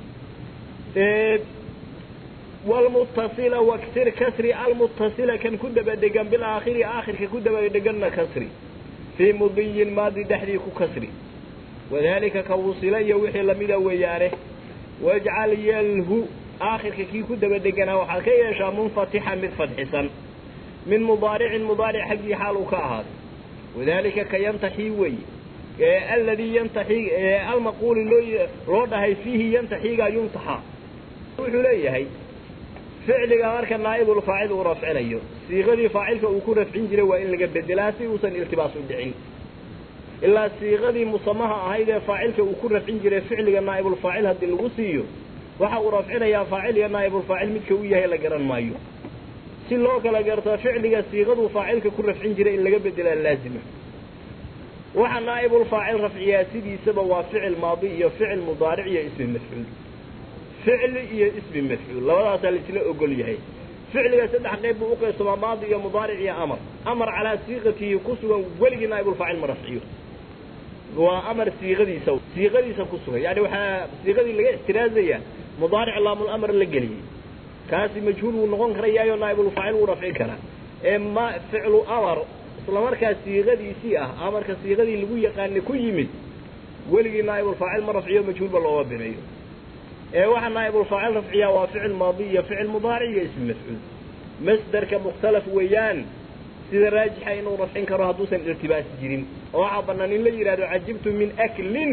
wlmutasila waksir kasri almutasila kan ku daba degan bilaakhiri aakhirka ku daba deganna kasri fii mudiyin maadi dhexdii ku kasri wadalika ka wusila iyo wixii lamida weeyaane wajcal yalhu aakhirka kii ku daba deganaa waxaad ka yeeshaa munfatixan mid fadxisan min mudaaricin mudaaric xaggii xaal uu ka ahaaday wadalika ka yantaxii wey aladii yantaxi almaquuli loo loo dhahay fiihi yantaxiga yuntaxa wuxuu leeyahay ficliga marka naa'ibulfaacil uu rafcinayo siiqadii faacilka uu ku rafcin jiray waa in laga bedelaa si uusan iltibaas u dhicin ilaa siiqadii musamaha ahayd ee faacilka uu ku rafcin jiray ficliga naa'ibulfaacil haddii lagu siiyo waxa uu rafcinayaa faacil iyo naa'ibulfaacil midka u yahay la garan maayo si loo kala garto ficliga siiqaduu faacilka ku rafcin jiray in laga bedelaa laazima waxa naa'ibulfaacil rafciyaa sidiisaba waa ficil maadi iyo ficil mudaaric iyo ismi mafcuul ficli iyo ismi mafcuul labadaasaa laisla ogol yahay ficliga saddex qayb buu uqaybsamaa maadi iyo mudaaric iyo amar amar calaa siiqatihi ku sugan weligii naa'ibulfaacil ma rafciyo waa amar siiqadiisa siiqadiisa ku sugan yani waxaa siiqadii laga ixtiraazaya mudaaric laamulamar la geliyey kaasi majhuul wuu noqon karayaayo naa'ibulfaacil wuu rafcin karaa ee ma ficlu amar isla markaa siiqadiisii ah amarka siiqadii lagu yaqaana ku yimid weligii naa'ibulfaacil ma rafciyo majhuulba looma bineeyo ee waxaa naa'ibulfaacil rafciyaa waa ficil maadi iyo ficil mudaaric iyo ismi mafcuul masderka mukhtalaf weeyaan sida raajixa inuu rafcin karo hadduusan irtibaas jirin oo waxaa banaan in la yidhahdo cajibtu min aklin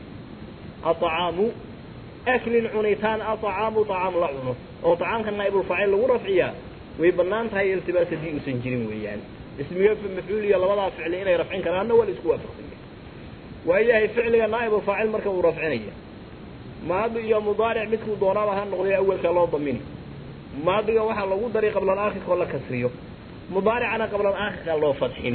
acaamu aklin cunitaan acaamu acaam la cuno oo acaamka naa'ibulfaacil lagu rafciyaa way banaan tahay iltibaas haddii uusan jirin weeyaan ismiga mafcuul iyo labadaa ficli inay rafcin karaanna waa la isku waafaqsanya waayahay ficliga naa'ibulfaacil marka uu rafcinaya maadi iyo mudaaric midkuu doonaaba ha noqday awelka loo damini maadiga waxaa lagu daray qabla aakhirka oo la kasriyo mudaaricana qabla aakhirka loo fadxini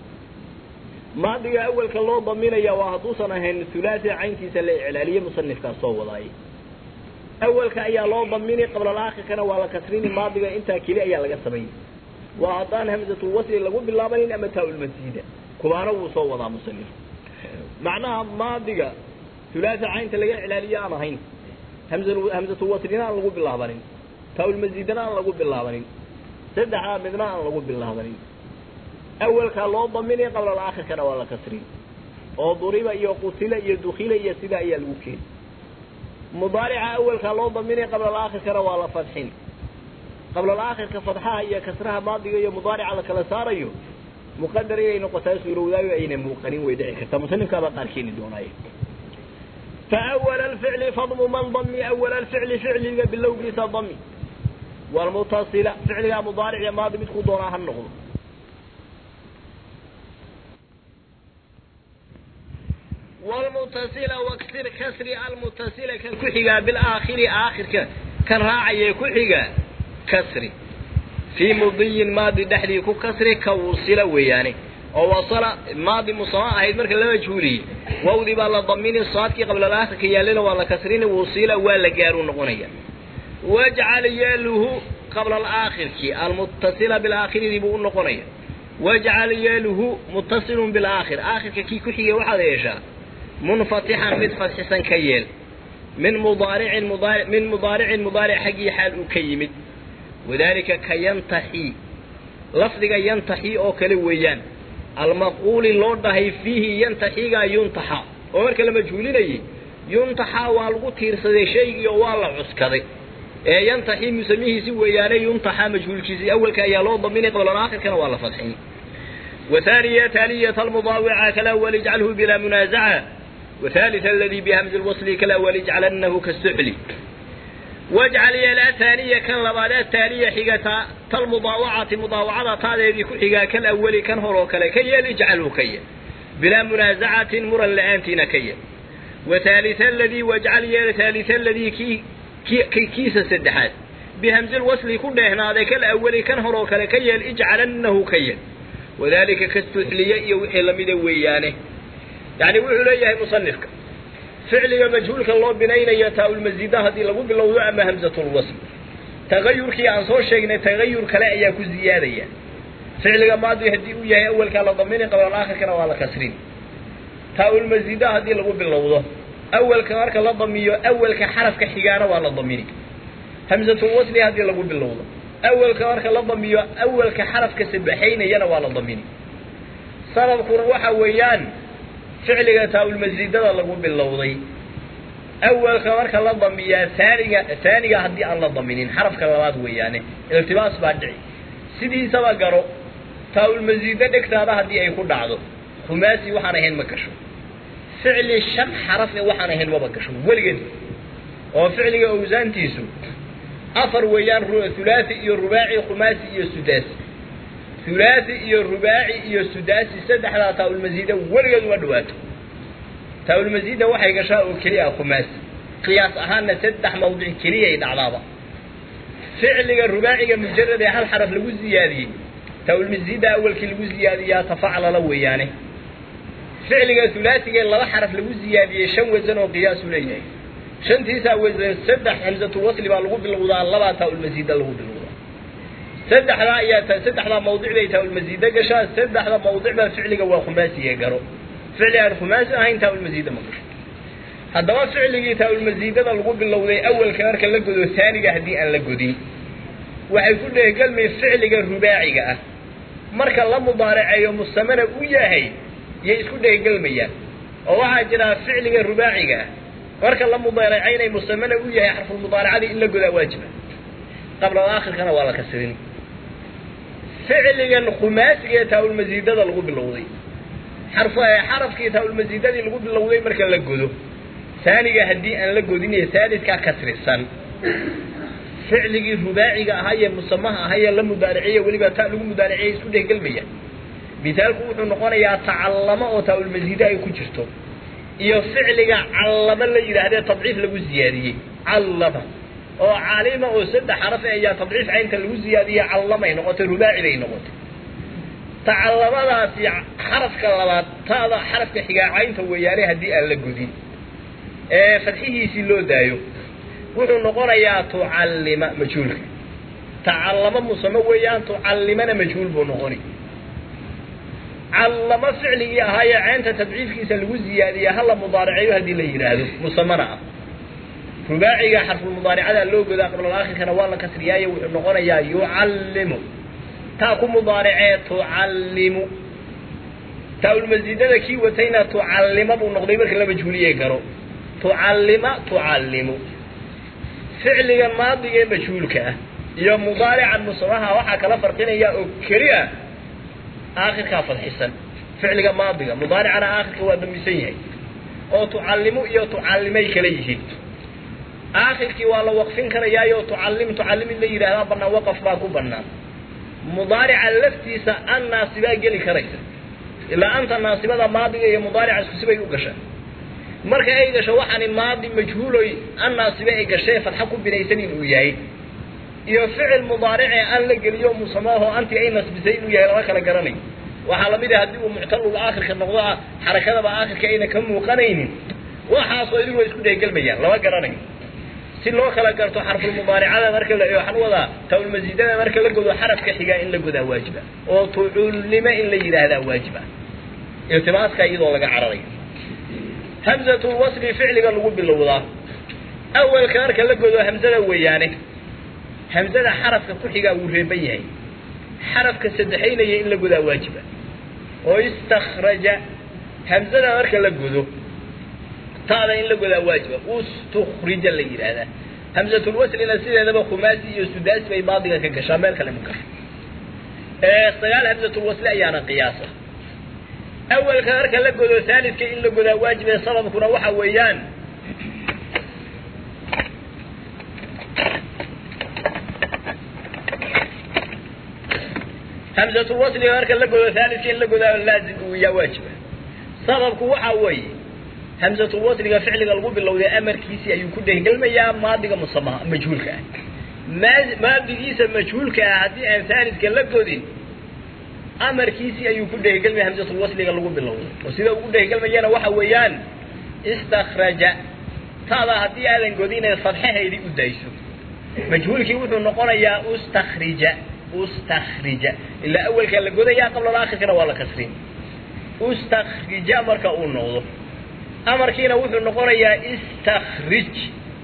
maadiga awelka loo daminaya waa hadduusan ahayn hulaasi caynkiisa la iclaaliye musanifkaas soo wadaay awelka ayaa loo damini qabla aakhirkana waa la kasrini maadiga intaa keli ayaa laga sameeyey waa haddaan hamsatul wasli lagu bilaabanin ama taa-ulmasiida kubaana wuu soo wadaa musanif macnaha maadiga hulaasa caynta laga iclaaliye aan ahayn hamsatu waslina aan lagu bilaabanin taa-ulmasiidana aan lagu bilaabanin saddexdaa midna aan lagu bilaabanin awalkaa loo daminay qabla alaakhirkana waa la kasrin oo duriba iyo qutila iyo dukila iyo sidaa ayaa lagu keeni mudaarica awalkaa loo daminay qabla alaakhirkana waa la fadxin qabla alaakhirka fadxaha iyo kasraha maadiga iyo mudaarica la kala saarayo muqadar inay noqotaa suurowdaayo ayna muuqanin way dhici kartaa muslimkaabaa qaar keeni doonaaye faawala alficli fadmu man dami awala alficli ficliga bilowgiisa dami walmutasila ficligaa mudaaric iyo maadi midkuu doonaa ha noqdo walmutasila waksir kasri almutasila kan ku xigaa bilaakhiri aakhirka kan raacaya ku xiga kasri fii mudiyin maadi dhexdii ku kasri ka wusila weeyaane oo wasala maadi musama ahayd marka la majhuuliyey wawdii baa la damini saadkii qabla alaakhirka yaallana waa la kasrini wusila waa la gaaru noqonaya wajcal yeeluhu qabla alaakhirki almutasila bilaakhiridi buu u noqonaya wajcal yeeluhu mutasilun bilaakhir aakhirka kii ku xigay waxaad yeeshaa munfatixan mid fadxisan ka yeel min mudaaricin mudaari min mudaaricin mudaaric xaggii xaal uu ka yimid wadalika ka yantaxi lafdiga yantaxi oo kale weeyaan almaquuli loo dhahay fiihi yantaxigaa yuntaxa oo marka la majhuulinayay yuntaxa waa lagu tiirsaday shaygii oo waa la cuskaday ee yantaxi musamihiisi weeyaane yuntaxa majhuulkiisii awalka ayaa loo daminay qabla aakhirkana waa la fadxin وثانية تالية المضاوعة كالأول اجعله بلا منازعة وثالث الذي بهمز الوصل كالأول اجعلنه كالسحل واجعل يا ثانية كان لبادا تالية حقتا تالمضاوعة مضاوعة تالي حقا كالأول كان هرو كلا كي اجعله كي بلا منازعة مرا لآنتنا كي وثالث الذي واجعل يا ثالث الذي كي كي كي كيس سدحات بهمز الوصل كل هنا ذاك الأول كان هرو كلا كي اجعلنه كي wadalika kastuxliye iyo wixii lamida weeyaane yani wuxuu leeyahay musanifka ficliga majhuulka loo binaynayo taa-ulmasiida haddii lagu bilowdo ama hamzatulwasl tagayurkii aan soo sheegnay tagayur kale ayaa ku ziyaadaya ficliga maadi haddii uu yahay awalkaa la damini qabla aakhirkana waa la kasrin taa-ulmasiida haddii lagu bilowdo awalka marka la damiyo awalka xarafka xigaana waa la damini hamzatulwasli haddii lagu bilowdo awalka marka la damiyo awalka xarafka sabaxaynayana waa la damini sababkuna waxa weeyaan ficliga taa-ulmasiidada lagu bilowday awalka marka la damiyaa taaniga taaniga haddii aan la daminin xarafka labaad weeyaane iltibaas baa dhici sidiisaba garo taa-ulmasiida dhegtaada haddii ay ku dhacdo khumaasi waxaan ahayn ma gasho ficli shan xaraf ee waxaan ahayn maba gasho weligeed oo ficliga awsaantiisu afar weeyaan hulaathi iyo rubaaci khumaasi iyo sudaasi hulaathi iyo rubaaci iyo sudaasi saddexdaa taa-ulmasiida weligeed uma dhawaato taa-ulmasiida waxay gashaa oo keliya khumaasi qiyaas ahaanna saddex mawdic keliyay dhacdaaba ficliga rubaaciga mujarad ee hal xaraf lagu ziyaadiyey taa-ulmasiida awalkii lagu ziyaadiyaa tafaclala weeyaane ficliga hulaasiga laba xaraf lagu ziyaadiyey shan wasan oo qiyaasu leeyahay shantiisaa wasan saddex hamzatulwasli baa lagu bilowdaa labaa taa-ulmasiida lagu bilowdaa saddexdaa ayaa saddexdaa mawdic bay taa-ulmasiida gashaa saddexda mawdic baa ficliga waa khumaasiye garo ficli aan khumaasi ahayn taa-ulmasiida ma gasho haddaba ficligii taa-ulmasiidada lagu bilowday awalka marka la godo taaniga haddii aan la godin waxay ku dheehgelmay ficliga rubaaciga ah marka la mudaaraceeyo musamana u yahay yay isku dheehgelmayaan oo waxaa jira ficliga rubaaciga ah marka la mudaaracaynay musamana u yahay xarfulmudaaracadii in la godaa waajiba qabla aakhirkana waa la kasrin ficligan khumaasiga ee taa-ulmasiidada lagu bilowday xarf xarafkii taa-ulmasiidadii lagu bilowday marka la godo taaniga haddii aan la godin ee taalidkaa kasrisan ficligii rubaaciga ahaa ee musamaha ahaa ee la mudaariciye weliba ta lagu mudaariciyay isku dhehgelmaya misaalku wuxuu noqonayaa tacallamo oo taa-ulmasiide ay ku jirto iyo ficliga callama la yidhaahdee tadciif lagu ziyaadiyey callama oo calima oo saddex xaraf ayaa tadciif caynta lagu ziyaadiyey callamay noqotay rubaaci bay noqotay tacallamadaasi xarafka labaad taada xarafka xigaa caynta weeyaane haddii aan la godin ee fadxihiisii loo daayo wuxuu noqonayaa tucallima majhuulka tacallamo musame weeyaan tucallimana majhuul buu noqoni callamo ficligii ahaayee ceynta tadciifkiisa lagu ziyaadiya hala mudaaraceeyo haddii la yidhaahdo musamana ah rubaaciga xarfulmudaaricada loo godaa qablalakhirkana waa la kasriyaayo wuxuu noqonayaa yucallimu taa ku mudaaricee tucallimu taa-ulmasiidada kii watayna tucallima buu noqday marka la majhuuliye garo tucallima tucallimu ficliga maadiga ee majhuulka ah iyo mudaarican musamaha waxaa kala farqinaya oo keli ah aakhirkaa fadxisan ficliga maadiga mudaaricana aakhirka waa damisan yahay oo tucallimu iyo tucallimay kala yihiin aakhirkii waa la waqfin karayaayo tucallim tucallim in la yidhaahdaa banaan waqaf baa ku banaan mudaarica laftiisa an naasibaa geli karaysa ilaa anta naasibada maadiga iyo mudaarica isku sibay u gashaa marka ay gasho waxaani maadi majhuuloy an naasibe ay gashee fadxa ku binaysan inuu yahay iyo ficil mudaaricee an la geliyo musamaaho anti ay nasbisay inuu yahay lama kala garanayo waxaa lamid ah haddii uu muctalul aakhirka noqdo ah xarakadaba aakhirka ayna ka muuqanaynin waxaasoo idin waa isku dheegelmayaan lama garanayo si loo kala garto xarfulmudaaricada marka la waxaan wadaa tawlmasiidada marka la godo xarafka xigaa in la godaa waajiba oo tucullime in la yidhaahdaa waajiba iltimaaska iyadoo laga cararayo hamzatul wasli ficliga lagu bilowdaa awalka marka la godo hamzada weeyaane hamzada xarafka ku xigaa wuu reeban yahay xarafka saddexaynaya in la godaa waajiba oo istakraja hamzada marka la godo taada in la godaa waajiba ustukrija la yidhaahdaa hamzatulwaslina sideedaba khumaasi iyo sudaasi bay baadiga ka gashaa meel kale ma gasho sagaal hamzatulwasli ayaana qiyaasa awalka marka la godo haalidka in la godaa waajibe sababkuna waxa weeyaan hamzatulwasliga marka la godo haalidka in la godaa laazim uu yaa waajiba sababku waxa weeye hamzatulwasliga ficliga lagu bilowday amarkiisii ayuu ku dhehgelmayaa maadiga musamaha majhuulka ah maa maadigiisa majhuulka ah haddii aan haalidka la godin amarkiisii ayuu ku dhehgelmaya hamzatulwasliga lagu bilowday oo sida ugu dhehgelmayana waxa weeyaan istakraja taada haddii aadan godine fadxahaydii u dayso majhuulkii wuxuu noqonayaa ustakrija ustakrija ilaa awelkaa la godayaa qabla aakhirkana waa la kasrin ustakrija marka uu noqdo amarkiina wuxuu noqonayaa istakrij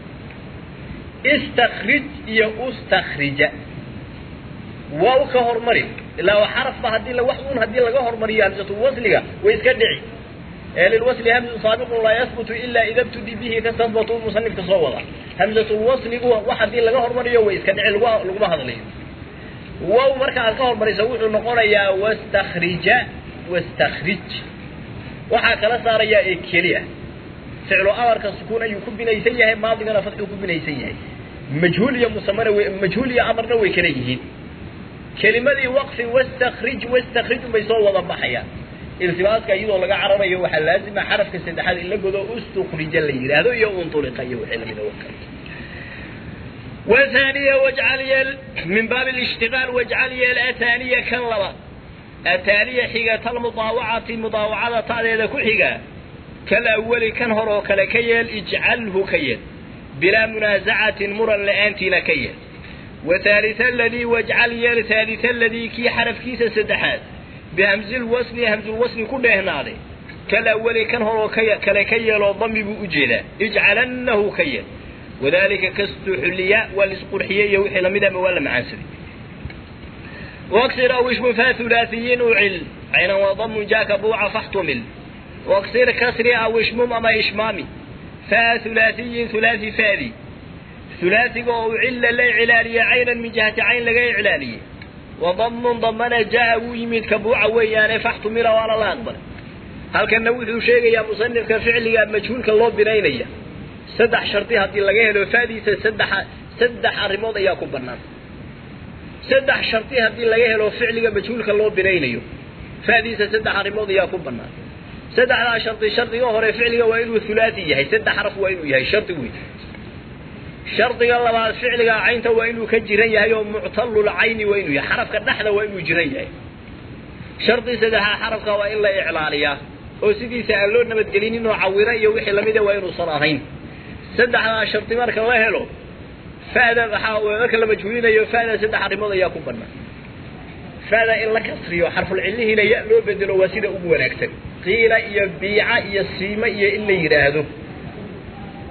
istakrij iyo ustakrija waa u ka hormari ilaa waa xarafba haddii la wax un haddii laga hormariyo hamzatulwasliga way iska dhici ee lilwasli hamzun saabiqun laa yahbutu ilaa ida btudi bihi ka sabatu musanifka soo wada hamzatulwasligu wax haddii laga hormariyo way iska dhici laguma laguma hadlayo wow marka aad ka hormariso wuxuu noqonayaa wastakrija wastakrij waxaa kala saarayaa ee keliya ficlu amarka sukuun ayuu ku binaysan yahay maadigana fadxuu ku binaysan yahay majhuul iyo musamana w majhuul iyo amarna way kala yihiin kelimadii waqfi wastakrij wastakrij unbay soo wada baxayaan iltibaaska iyadoo laga cararayo waxaa laazima xarafka saddexaad in la godo ustukrija la yidhaahdo iyo untuliqa iyo wixii lamida wakale وثانية واجعل يل من باب الاشتغال واجعل يل أثانية كان لبا أثانية حيقة المضاوعة مضاوعة تعالى كل حيقة كالأول كان هرو كيل اجعله كيل بلا منازعة مرا لأنتنا كيل وثالث الذي واجعل يل ثالث الذي كي حرف كيس سدحات بهمز الوصل همز الوصل كله هنا كالأول كان هرو كيل وضم بأجيلا اجعلنه كيل وذلك كاستحلية والاسقرحية يوحي لمدى ولا معاسري واكسر او اسم ثلاثيين وعل عين وضم جاك بوع فاحتمل واكسر كسر او اسم اما اشمامي فثلاثي ثلاثي فاذي ثلاثي او عل لا علالية عينا من جهة عين لغاية علالية وضم ضمنا جاء ويمد كبوع ويانا فاحتمل وانا لا اقبل هل كان نوث شيء يا مصنف كفعل مجهول كالله بنينيه saddex shardi haddii laga helo faadiisa saddex saddex arrimood ayaa ku bannaan saddex shardi haddii laga helo ficliga majhuulka loo binaynayo faadiisa saddex arrimood ayaa ku bannaan saddexdaa shardi shardiga hore ficliga waa inuu hulaati yahay saddex xaraf waa inuu yahay shardi weyn shardiga labaad ficliga caynta waa inuu ka jiran yahay oo muctallul cayni waa inuu yahay xarafka dhexda waa inuu jiran yahay shardi saddexaa xarafka waa in la iclaaliyaa oo sidiisa aan loo nabadgelinin oo cawiro iyo wixii lamida waa inuusan ahayn saddexdaa shardi marka la helo fa'da waxaa marka la majhuulinayo fa'da saddex arrimood ayaa ku bannaan fa'da in la kasriyo xarful cillihiina ya loo bedelo waa sida ugu wanaagsan qiila iyo biica iyo siima iyo in la yidhaahdo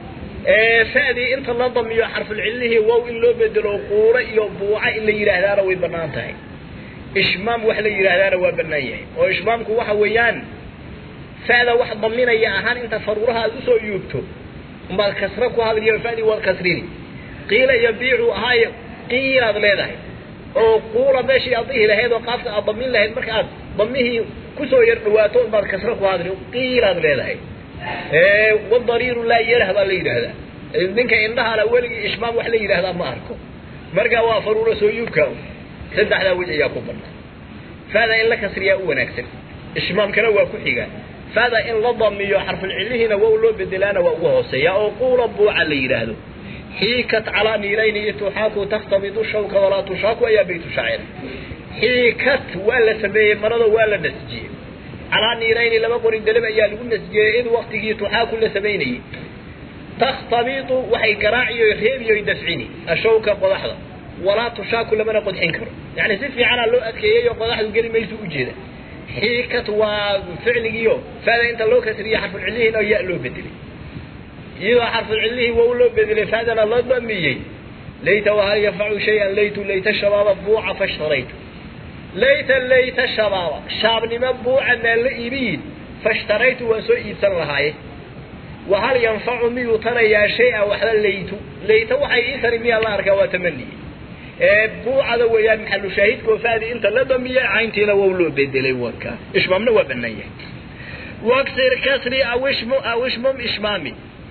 fa'dii inta la damiyo xarfulcillihii wow in loo bedelo quuro iyo buuca in la yidhaahdaana way bannaan tahay ishmaam wax la yidhaahdaana waa bannaan yahay oo ishmaamku waxa weeyaan fa'da wax daminaya ahaan inta faruuraha aad usoo yuubto umbaad kasra ku hadliyo fa'dii waad kasrini qiila iyo biicu ahaayo qiilaad leedahay oo quula meeshii aad dhihi lahayd oo qaafka aad damin lahayd marka aad damihii kusoo yar dhawaato unbaad kasra ku hadli qiilaad leedahay wadariiru laa yarah baa la yidhaahdaa ninka indhahana weligii ishmaam wax la yidhaahdaa ma arko marka waa faruura soo yuubka saddexdaa wej ayaa ku banaan fa'da in la kasriyaa u wanaagsan ishmaamkana waa ku xigaa fa'da in la damiyo xarfulcillihiina wow loo bedelaana waa uga hooseeya oo quula buuca la yidhaahdo xiikat calaa niirayni ituxaaku taktamidu shawka walaa tushaaku ayaa baytu shaacir xiikat waa la sameeyey marado waa la nasjiyey calaa niirayni laba qori dalab ayaa lagu nasjiyey id waktigii tuxaaku la samaynayey takhtamidu waxay garaaciyo reebiyo dafcini ashawka qodaxda walaa tushaaku lamana qodxin karo yani si fiicanaa loo adkeeyey oo qodaxdu geli maysu ujeeda xiikat waa ficligiio fada inta loo kasriye xarfulcillihiin oo ya loo bedelay iyadoo xarfulcillihii wow loo bedelay fadana loo damiyey layta wahal yanfacu shayan laytu layta shabaaba buuca fashtaraytu layta layta shabaaba shaabnimo buuca maan la iibiyin fashtaraytu waan soo iibsan lahaaye wahal yanfacu miyuu tanayaa shay-a waxba laytu layta waxay ii tari miyaa la arkaa waa tamaniye ee buucada weeyaan maxalu shaahidkoo fadi inta la damiye cayntiina wow loo bedelay wanka ishmaamna waa banaan yahay waksir kasri awishmu awishmum ishmaami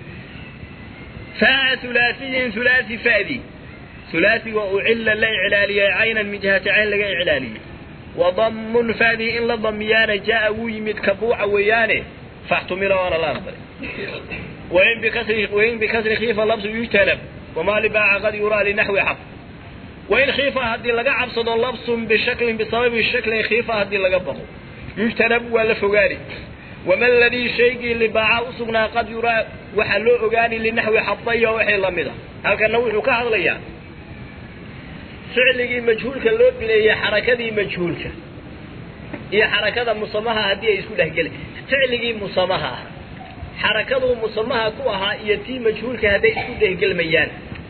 faa hulaasiyin hulaasi fadi hulaasiga ucilla la iclaaliyey caynan min jihati cayn laga iclaaliyey wadamun fadi in la damiyaana jaa wuu yimid ka buuca weeyaane faxtumila waana la aqbalay wain bikasri wain bikasri khiifa labsu yujtalab wamaa libaaca qad yuraa linaxwi xaq wain khiifa haddii laga cabsado labsun bishaklin bisababi shaklin khiifa haddii laga baqo yujtanab waa la fogaani wama ladii shaygii libaaca usugnaa qad yuraa waxaa loo ogaani linaxwi xabaya waxay lamid a halkana wuxuu ka hadlayaa ficligii majhuulka loo bineeyey xarakadii majhuulka iyo xarakada musamaha haddii ay isku dhexgeli ficligii musamaha ah xarakaduu musamaha ku ahaa iyo tii majhuulka hadday isku dhexgelmayaan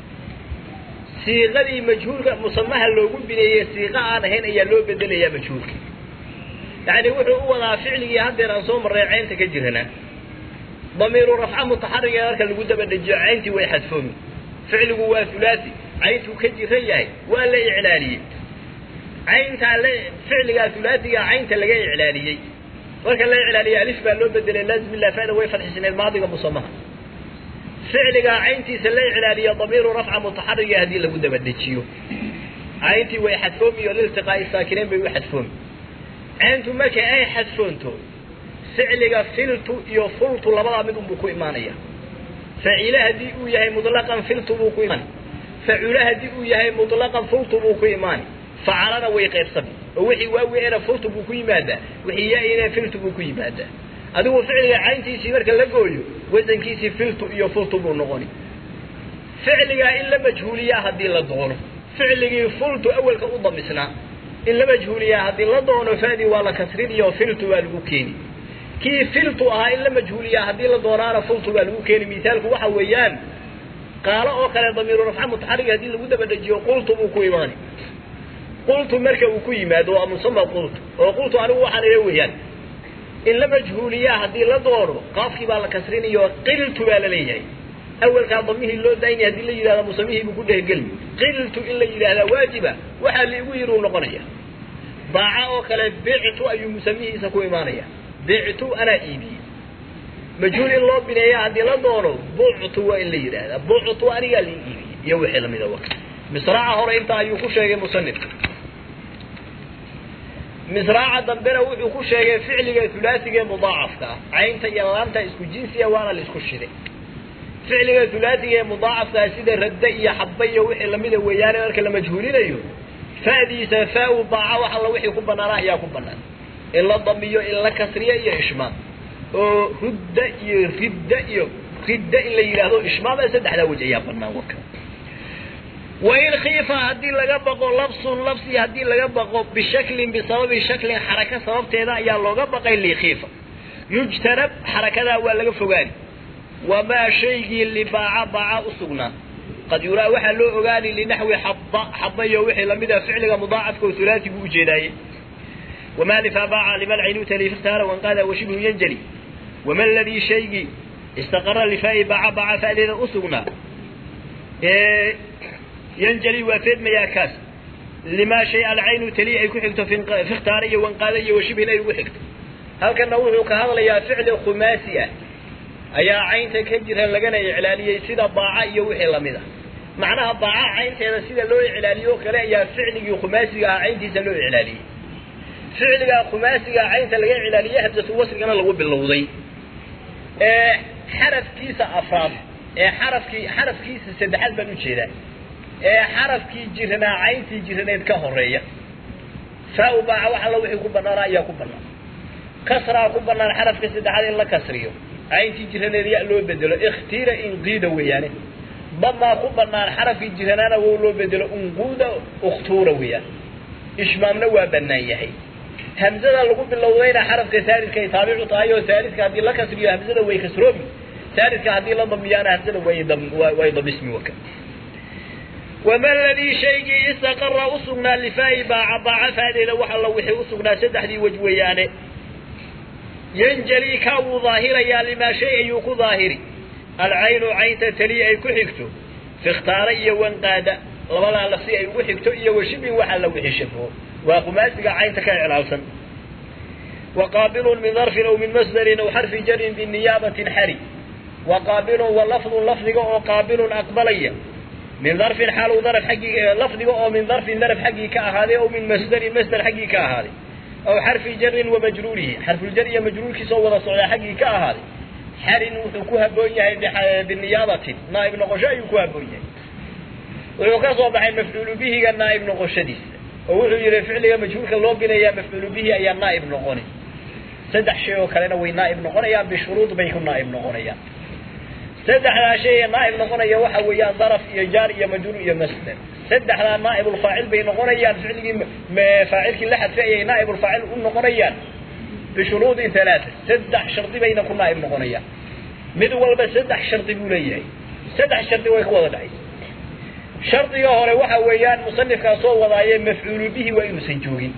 siiqadii majhuulka musamaha loogu bineeyey siiqa aan ahayn ayaa loo bedelayaa majhuulka yani wuxuu u wadaa ficligii haddeer aan soo marray caynta ka jirana damiiru rafca mutaxariga marka lagu daba dejiyo cayntii way xadfoomi ficligu waa hulaasi cayntuu ka jiran yahay waa la iclaaliyey cayntaa la ficligaa hulaasiga caynta laga iclaaliyey marka la iclaaliyey alif baa loo bedelay laazim ilaa fa'da way fadxisneed maadiga musamaha ficligaa cayntiisa la iclaaliya damiiru rafca mutaxariga haddii lagu daba dejiyo cayntii way xadfoomi oo liltiqaa'i saakinayn bay u xadfoomi cayntu marka ay xadfoonto ficliga filtu iyo fultu labadaa mid unbuu ku imaanaya facile haddii uu yahay mutlaqan filtu buu ku imaani facule haddii uu yahay mutlaqan fultu buu ku imaani facalana way qaybsami oo wixii waawiena fultu buu ku yimaadaa wixii ya-ina filtu buu ku yimaadaa adigu ficliga cayntiisii marka la gooyo wasankiisii filtu iyo fultu buu noqoni ficligaa in la majhuuliyaa haddii la doono ficligii fultu awelka u damisnaa in la majhuuliyaa haddii la doono fadi waa la kasriniyo filtu waa lagu keeni kii filtu ahaa in la majhuuliyaa haddii la doonaana fultu waa lagu keeni misaalku waxa weeyaan qaalo oo kale damiiru rafca mutaxarig haddii lagu daba dejiyo qultu buu ku imaani qultu marka uu ku yimaado waa musama qultu oo qultu anigu waxaan ila weeyaan in la majhuuliyaa haddii la doono qaafkii baa la kasrinayo qiltu baa la leeyahay awelkaa damihii loo daayni haddii la yidhahda musamihii buu ku dhehgelmi qiltu in la yidhaahdaa waajiba waxaa liigu yidhi uu noqonaya baaca oo kale bictu ayuu musamihiisa ku imaanaya bictu anaa iibiyey majhuul in loo bineeya haddii la doono buctu waa in la yidhaahdaa buctu anigaa lii iibiyey iyo wixii lamida wa misraaca hore intaa ayuu ku sheegay musanifka misraaca dambena wuxuu ku sheegay ficliga hulaasiga ee mudaacafka ah caynta iyo laanta isku jinsiya waana la isku shiday ficliga hulaasiga ee mudaacafkaa sida radda iyo xaba iyo wixii lamida weeyaane marka la majhuulinayo fa'diisa faa-u baaca wax alla wixii ku banaana ayaa ku banaan in la damiyo in la kasriyo iyo ishmaam oo rudda iyo ridda iyo ridda in la yidhaahdo ishmaam ee saddexdaa wej ayaa banaan warka wain khiifa haddii laga baqo labsun labsi haddii laga baqo bishaklin bisababi shaklin xaraka sababteeda ayaa looga baqay likhiifa yujtanab xarakadaa waa laga fogaani wamaa shaygii libaaca baaca u sugnaa qad yuraa waxaa loo ogaani linaxwi xaba xabayo wixii lamid a ficliga mudaacafka oo hulaati buu ujeedaaye wamaa lifaa baaca liman caynuta lifiktaara wanqaada washibhu yanjali wama ladii shaygii istaqara lifaa'i baaca baaca fa'deeda u sugnaa yanjali waa feedmayaa kaas limaa shay alcaynu tali ay ku xigto fikhtaara iyo wanqaada iyo washibhin ay ugu xigto halkana wuxuu ka hadlayaa ficli khumaasi ah ayaa caynta ka jira lagana iclaaliyey sida baaca iyo wixii lamid ah macnaha baaca caynteeda sida loo iclaaliyo o kale ayaa ficligii khumaasiga ah cayntiisa loo iclaaliyey ficligaa khumaasiga caynta laga iclaaliyey hamsatu wasrigana lagu bilowday ee xarafkiisa afraad ee xarafkii xarafkiisa saddexaad baan ujeedaa ee xarafkii jiranaa cayntii jiraneed ka horeeya faa-u baaca wax alla wixii ku banaana ayaa ku banaan kasraa ku banaan xarafka saddexaad in la kasriyo cayntii jiraneed ya loo bedelo ikhtiira inqiida weeyaane damaa ku banaan xarafkii jiranaana wow loo bedelo unquuda ukhtuura weeyaan ishmaamna waa banaan yahay hamzada lagu bilowdayna xarafka saalidka ay taabicu tahay oo saalidka haddii la kasriyo hamzada way kasroobi saalidka haddii la damiyaana hamzada way way dabismi waka wama ladii shaygii istaqara usugnaa lifaa'i baaca baaca faadeeda wax alla wixii usugnaa saddexdii wej weeyaane yanjali kaa wuu daahirayaa limaa shay ayuu ku daahiri alcaynu caynta tali ay ku xigto fikhtaara iyo wanqaada labadaa lafsi ay ugu xigto iyo washibin waxa la wixii shafo waa qumaasiga caynta ka iclaalsan waqaabilun min darfin aw min masdarin aw xarfi jarin biniyaabatin xari waqaabilun wa lafdun lafdiga oo qaabilun aqbalaya min darfin xaaluu daraf xaggii lafdiga oo min darfin daraf xaggii ka ahaaday aw min masdarin masdar xaggii ka ahaaday aw xarfi jarin wa majruurihi xarfuljar iyo majruurkiisoo wada socdaa xaggii ka ahaaday xarin wuxuu ku haboon yahay biniyaabatin naaib noqosho ayuu ku haboon yahay wuxuu ka soo baxay mafcuulu bihiga naaib noqoshadiisa oo wuxuu yihi ficliga majhuulka loo binayaa mafcuulu bihi ayaa naaib noqoni saddex shay oo kalena way naaib noqonayaan bishuruud bay ku naaib noqonayaan saddexdaa shay ee naaib noqonaya waxa weeyaan daraf iyo jaar iyo majruur iyo masder saddexdaa naaibulfaacil bay noqonayaan ficligii faacilkii la xadfay ayay naaibulfaacil u noqonayaan bishuruudin halaata saddex shardi bayna ku naaib noqonayaan mid walba saddex shardi buu leeyahay saddex shardi way ku wada dhacaysa shardiga hore waxa weeyaan musanifkaa soo wadaaye mafcuulu bihi waa inuusan joogin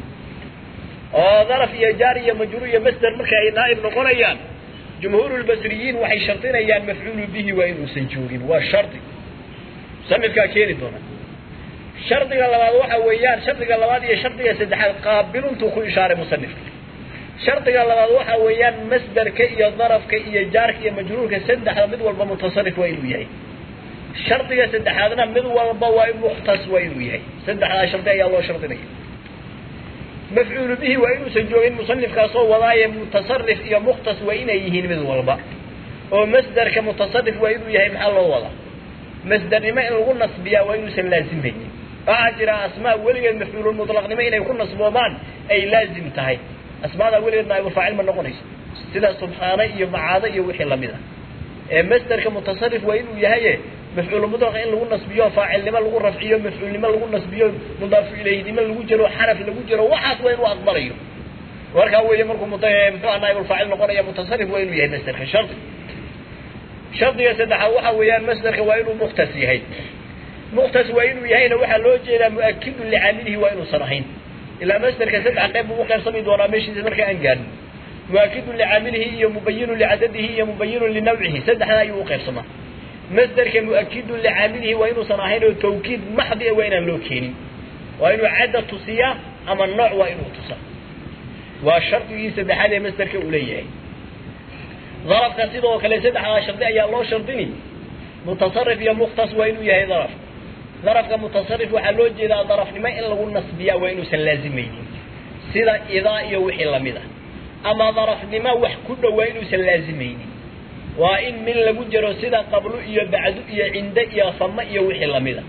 oo daraf iyo jaar iyo majruur iyo masder marka ay naaib noqonayaan jumhuurulbasriyiin waxay shardinayaan mafcuulu bihi waa inuusan joogin waa shardi musanifkaa keeni doona shardiga labaad waxa weeyaan shardiga labaad iyo shardiga saddexaad qaabiluntuu ku ishaaray musanifka shardiga labaad waxa weeyaan masderka iyo darafka iyo jaarka iyo majruurka saddexda mid walba mutasarif waa inuu yahay shardiga saddexaadna mid walba waa mukhtas waa inuu yahay saddexdaa shardi ayaa loo shardinaya mafcuulu bihi waa inuusan joogin musanifkaasoo wadaaye mutasarif iyo mukhtas waa inay yihiin mid walba oo masderka mutasarif waa inuu yahay maxaa loo wadaa masdernimo in lagu nasbiyaa waa inuusan laazimaynin waxaa jira asmaa weligeed mafcuululmutlaqnimo inay ku nasboomaan ay laazim tahay asmaadaa weligeed naaibulfaacil ma noqonayso sida subxaane iyo macaado iyo wixii lamid ah ee masderka mutasarif waa inuu yahaye mafcuul mutlaqa in lagu nasbiyo faacilnimo lagu rafciyo mafcuulnimo lagu nasbiyo mudaafu ilayhnimo lagu jiro xaraf lagu jiro waxaas waa inuu aqbalayo markaa weeye markuu muxuu aha naaibulfaacil noqonaya mutasarif waa inuu yahay masderka shardi shardiga saddexaad waxa weeyaan masderka waa inuu mukhtas yahay mukhtas waa inuu yahayna waxaa loo jeedaa mu'akidun licaamilihi waa inuusan ahayn ilaa masderka saddex qayb buu uqaybsami doonaa meeshiisa marka aan gaadhin mu'akidun licaamilihi iyo mubayinun licadadihi iyo mubayinun linawcihi saddexdaa ayuu uqaybsamaa masderka mu'akidun licaamilihi waa inuusan ahayn oo tawkiid maxdi a waa inaan loo keenin waa inuu cadda tusiyaa ama nooc waa inuu tusaa waa shardigii saddexaad ee masderka uu leeyahay darafka sidoo kale saddexdaa shardi ayaa loo shardini mutasarif iyo mukhtas waa inuu yahay daraf darafka mutasarif waxaa loo jeedaa darafnimo in lagu nasbiyaa waa inuusan laazimaynin sida idaa iyo wixii lamid ah ama darafnimo wax ku dhow waa inuusan laazimaynin waa in min lagu jiro sida qablu iyo bacdu iyo cinde iyo fama iyo wixii lamid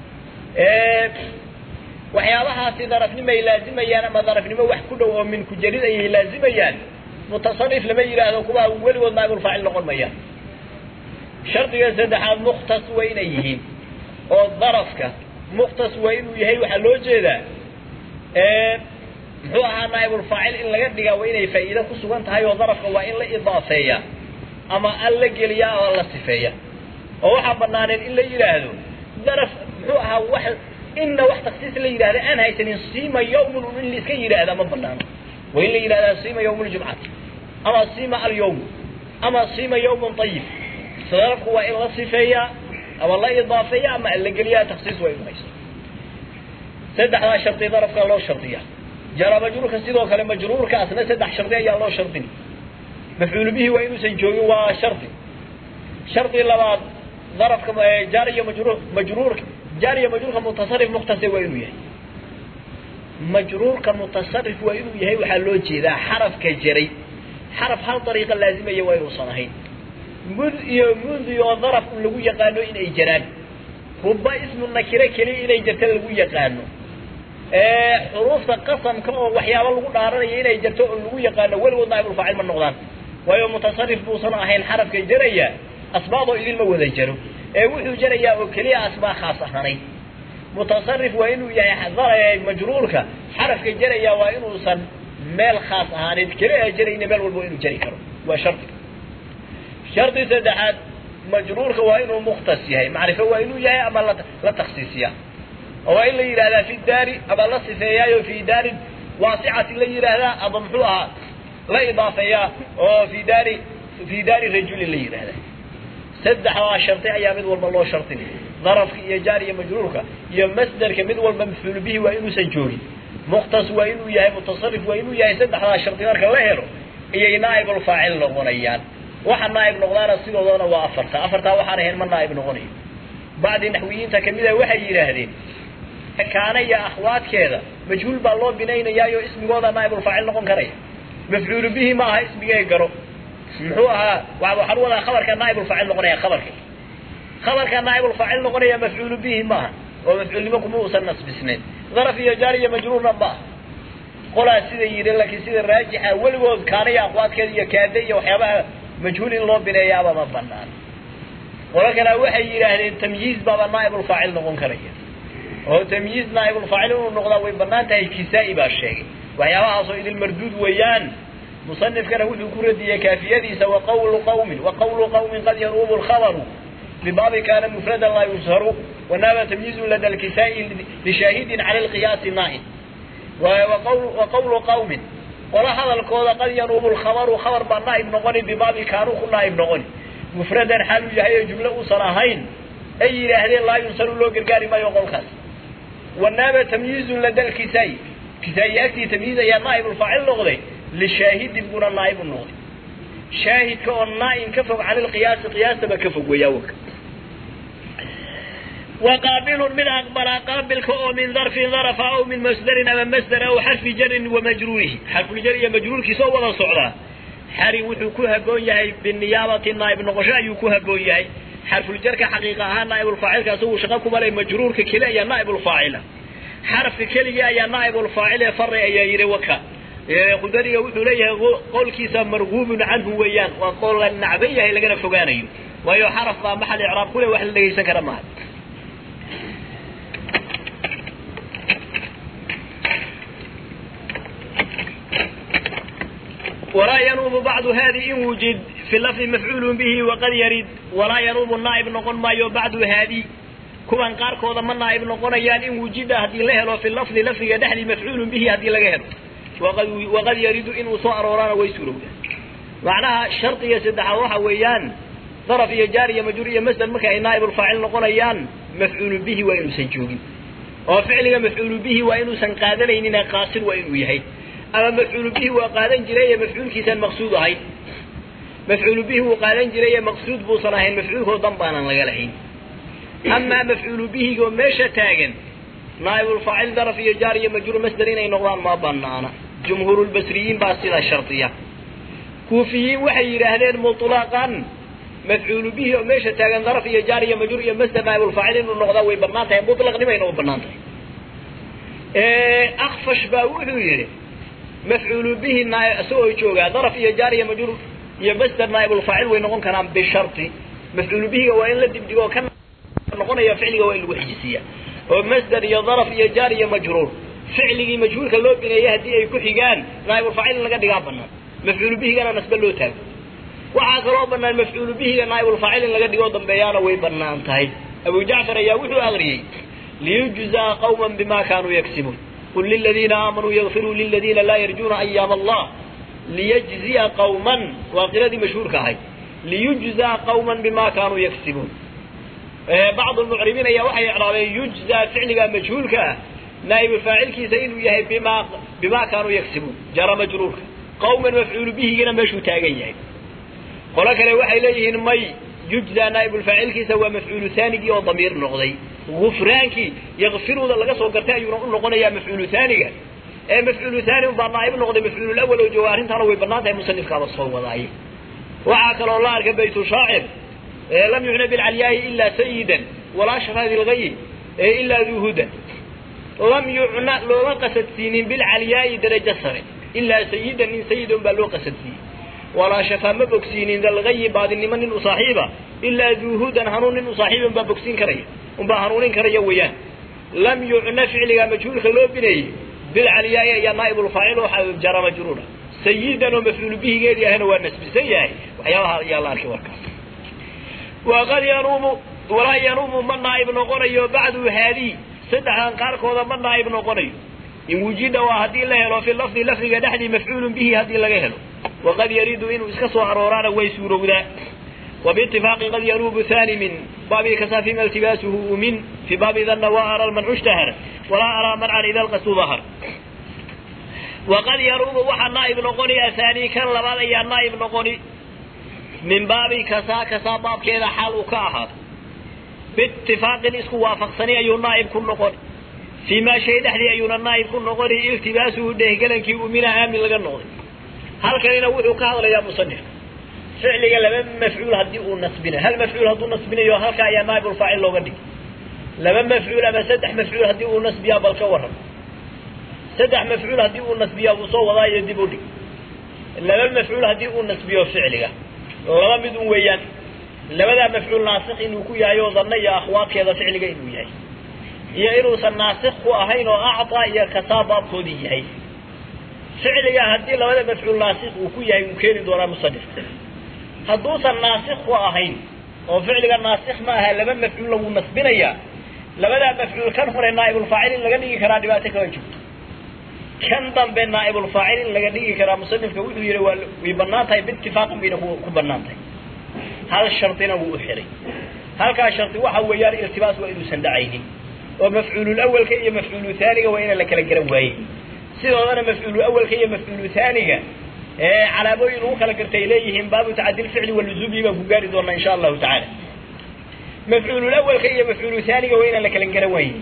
a waxyaabahaasi darafnimo ay laazimayaan ama darafnimo wax ku dhow oo min ku jarid ayay laazimayaan mutasarif lama yidhaahdo kuwa weligood naaibulfaacil noqon mayaan shardiga saddexaad mukhtas waa inay yihiin oo darafka mukhtas waa inuu yahay waxaa loo jeedaa muxuu ahaa naaibulfaacil in laga dhigaa waa inay faa'iide ku sugan tahay oo darafka waa in la idaafeeyaa ama al la geliyaa oo la sifeeya oo waxaa banaaneen in la yidhaahdo daraf muxuu ahaa wax inna wax taksiis la yidhahda aan haysanin siima yawmun in la iska yidhaahda ma banaano waa in la yidhahdaa siima yawm ljumcati ama siima alyawm ama siima yawmun ayib darafku waa in la sifeeyaa ama la idaafeeya ama al la geliyaa taksiis waa inu haysto saddexdaa shardi darafka loo shardiya jara majruurka sidoo kale majruurkaasna saddex shardi ayaa loo shardin mafcuul bihi waa inuusan joogin waa shardi shardi labaad darafka jaariya majruur majruurka jaariya majruurka mutasarif mukhtasir waa inuu yahay majruurka mutasarif waa inuu yahay waxaa loo jeedaa xarafka jaray xaraf hal dariiqa laazimaya waa inuusan ahayn mud iyo mund oo daraf un lagu yaqaano inay jaraan ruba ismu nakire keliya inay jarta lagu yaqaano xuruufta qasamka oo waxyaaba lagu dhaaranaya inay jarto oo lagu yaqaano weligood naaibulfaacil ma noqdaan waayo mutasarif buusan ahayn xarafka jaraya asbaaboo idinma wada jaro ee wuxuu jarayaa oo keliya asbaab khaas ahanayd mutasarif waa inuu yahay majruurka xarafka jaraya waa inuusan meel khaas ahaaneed keliya jarayna meel walba inuu jari karo waa shardi shardi saddexaad majruurka waa inuu mukhtas yahay macrifo waa inuu yahay ama la taksiisiya oo waa in la yidhahdaa fi daari ama la sifeeyaayo fi daarin waasicati la yidhaahdaa ama muxuu ahaa la idaafeeyaa oo fi daari fi daari rajulin la yidhahdaa saddexdaa shardi ayaa mid walba loo shardin darafka iyo jaar iyo majruurka iyo masderka mid walba mafcuul bihi waa inuusan joogin mukhtas waa inuu yahay mutasarif waa inuu yahay saddexdaa shardi marka la helo iyay naaibulfaacil noqonayaan waxa naaib noqdaana sidoodana waa afarta afartaa waxaan ahayn ma naaib noqonayo bacdi naxwiyiinta kamida waxay yidhaahdeen kaana iyo akhwaadkeeda majhuul baa loo binaynayaayo ismigooda naaibulfaacil noqon karaya mafcuulu bihi ma aha ismigee garo muxuu ahaa waxaan wadaa khabarka naaibulfaacil noqonaya khabarka khabarka naaibulfaacil noqonaya mafcuulu bihi maaha oo mafcuulnimo kuma uusan nasbisnayn daraf iyo jaar iyo majruurna ma aha qolaa sida yidhi laakiin sida raajixa weligood kaana iyo akhwaadkeeda iyo kaade iyo waxyaabaha majhuul in loo bineeyaaba ma banaan qolo kalea waxay yidhaahdeen tamyiiz baaba naaibulfaacil noqon karaya oo tamyiiz naaibulfaacil inuu noqdaa way banaan tahay kisaa-i baa sheegay waxyaabahaasoo idil marduud weeyaan musanifkana wuxuu ku radiyey kaafiyadiisa waqawlu qawmin waqawlu qawmin qad yanuubu lkhabaru bibaabi kaana mufradan laa yusharu wanaaba tamyiizu lada lkisaa-i lishaahidin cala lqiyaasi naahin waqawlu qawmin qola hadalkooda qad yanuubu lkhabaru khabar baa naaib noqoni bibaabi kaanuu ku naaib noqoni mufradan xaaluu yahay oo jumlo uusan ahayn ay yidhaahdeen laa yunsaru loo gargaari maayo qolkaas wanaaba tamyiizun lada lkisaa-i kisaa-i agtii tamyiiz ayaa naaibulfaacil noqday lishaahidin buna naaib u noqday shaahidka oo naa-in ka fog cani lqiyaasi qiyaastaba ka fog weeyaa waka waqaabilun mid aqbalaa qaabilka oo min darfin darafa aw min masdarin ama masdar aw xarfi jarin wa majruurihi xarfuljar iyo majruurkiisa oo wada socdaa xari wuxuu ku haboon yahay biniyaabati naaib noqosho ayuu ku haboon yahay xarfuljarka xaqiiqa ahaan naaibulfaacilka isagu shaqo kuma leh majruurka keli ayaa naaibulfaacila xarafka keligii ayaa naaibulfaacil ee fari ayaa yidhi waka khudariga wuxuu leeyahay qowlkiisa marguubun canhu weeyaan waa qowl la nacban yahay lagana fogaanayo waayo xaraf baa maxal icraab ku leh wax la dhegaysan kara maaha walaa yanuubu bacdu hadi in wujid fi lafdi mafcuulu bihi waqad yarid walaa yanuubu naaib noqon maayo bacdu haadi kuwan qaarkooda ma naaib noqonayaan in wujida haddii la helo fi lafdi lafdiga dhexdii mafcuulu bihi haddii laga helo waqad yaridu inuu soo aroorana way suurowdaa macnaha shardiga saddexaad waxa weeyaan daraf iyo jaar iyo majruur iyo masder marka ay naaibulfaacil noqonayaan mafcuulu bihi waa inuusan joogin oo ficliga mafcuulu bihi waa inuusan qaadanaynin qaasir waa inuu yahay ama mafcuulu bihi waa qaadan jiray ee mafcuulkiisaan maqsuud ahayn mafcuulu bihi wuu qaadan jiray ee maqsuud buusan ahayn mafcuulkoo dan baanan laga lahayn amaa mafcuulu bihigoo meesha taagan naaibulfaacil daraf iyo jaar iyo majruur masder inay noqdaan ma banaana jumhuurulbasriyiin baa sidaa shardiya kuufiyiin waxay yidhaahdeen mutlaqan mafcuulu bihi oo meesha taagan daraf iyo jaar iyo majruur iyo masder naaibulfaacil inuu noqdaa way banaan tahay mutlaqnimayna u banaan tahay akfash baa wuxuu yidhi mafcuulu bihi isagoo joogaa daraf iyo jaar iyo majruur iyo masder naaibulfaacil way noqon karaan bisharti mafcuulu bihiga waa in la dibdhigo ka noqonaya ficliga waa in lagu xijisiiya oo masder iyo daraf iyo jaar iyo majruur ficligii majhuulka loo bineeyey haddii ay ku xigaan naaibulfaacil in laga dhigaa banaan mafcuulu bihigana nasbe loo taago waxaa kaloo banaan mafcuulu bihiga naaibulfaacil in laga dhigoo dambeeyaana way banaan tahay abu jacfar ayaa wuxuu akriyey liyujzaa qawma bima kaanuu yagsibuun qul liladiina aamanuu yakfiruu liladiina laa yarjuuna ayaam allah liyajziya qawman waa qiradii mashhuurka ahayd liyujzaa qawman bima kaanuu yagsibuun bacd lmucribiin ayaa waxay icraabeen yujzaa ficliga majhuulka ah naa'ibufaacilkiisa inuu yahay bima bima kaanuu yagsibuun jara majruurka qawman mafcuulu bihigina meeshuu taagan yahay qolo kale waxay leeyihiin may yujzaa naa'ibulfaacilkiisa waa mafcuulu haanigii oo damiir noqday gufraankii yakfiruuda laga soo gartay ayuuna u noqonayaa mafcuulu haaniga ee mafcuulu haani unbaa naa'ib noqday mafcuululawal oo jooga arrintaana way bannaan tahay musanifkaaba soo wadaaye waxaa kaloo la arkay baytu shaacir lam yucna bilcalyaayi ilaa sayidan walaa sharaadi lgayi ilaa duhudan lam yucna looma qasadsiinin bilcalyaa'i darajo sare ilaa sayidan nin sayida un baa loo qasadsiiyey walaa shafaa ma bogsiinin dalgayi baadinimo nin u saaxiiba ilaa duuhudan hanuun nin u saaxiiba unbaa bogsiin karaya unbaa hanuunin karaya weeyaan lam yucna ficliga majhuulka loo bineeyey bilcalyaa'i ayaa naa'ibulfaacil oo jara majruura sayidan oo mafcuulu bihigeedii ahna waa nasbisan yahay waxyaabaha ayaa la arkay warkaas waqad yanuumu walaa yanuumu ma naa'ib noqonayo bacdu haadii saddexdan qaarkooda ma naa'ib noqonayo in wujida waa haddii la helo fi lafdi lafdiga dhexdii mafcuulun bihi haddii laga helo waqad yariidu inuu iska soo arooraana way suurowdaa وباتفاق قد ينوب ثاني من باب كسا فيما التباسه من في باب ذن وأرى المنع اشتهر ولا أرى منعا إذا القصد ظهر وقد يروب وحا نائب نقوني أثاني كان لبعض أيام نائب نقوني من باب كسا كسا باب كذا حال وكاهر باتفاق اسكو وافق سني أيو نائب كن نقوني فيما شيء دحدي أيو نائب كن نقوني التباسه ده قلن كي أمنا آمن لغن نقوني هل كان ينوحو كهر يا مصنف فعلي لما مفعول هدي ونصبنا هل مفعول هدو نصبنا يو هل كايا نائب الفاعل لو قدي لما مفعول أما سدح مفعول هدي ونصبيا بالكورم سدح مفعول هدي ونصبيا وصو وضايا يدبو دي لما مفعول هدي ونصبيا فعلي لما بدون ويان لما ذا مفعول ناسخ إنه كو يايو ظن يا أخوات كذا فعلي إنه ياي يا إنه سناسخ وأهين وأعطى يا كتاب كودي ياي فعلي هدي لما ذا مفعول ناسخ وكو ياي مكيري دورا مصدف hadduusan naasikh ku ahayn oo ficliga naasikh ma aha laba mafcuul lagu nasbinayaa labadaa mafcuul kan hore naa'ibulfaacil in laga dhigi karaa dhibaato kama jirto kan dambe naa'ibulfaacil in laga dhigi karaa musanifka wuxuu yihi waa way bannaan tahay biitifaaqin bayna ku bannaan tahay hal shardina wuu u xiray halkaa shardi waxa weeyaan iltibaas waa inuusan dhacaynin oo mafcuulul awalka iyo mafcuulu haaniga waa inaan la kala garan waayey sidoodana mafcuulu awalka iyo mafcuulu haaniga calaamooyin ugu kala gartay leeyihiin baabu tacadil ficli waluzuumi baan ku gaari doonaa insha allahu tacaala mafcuulul awalka iyo mafcuulu haaniga waa inaan la kala garan waayin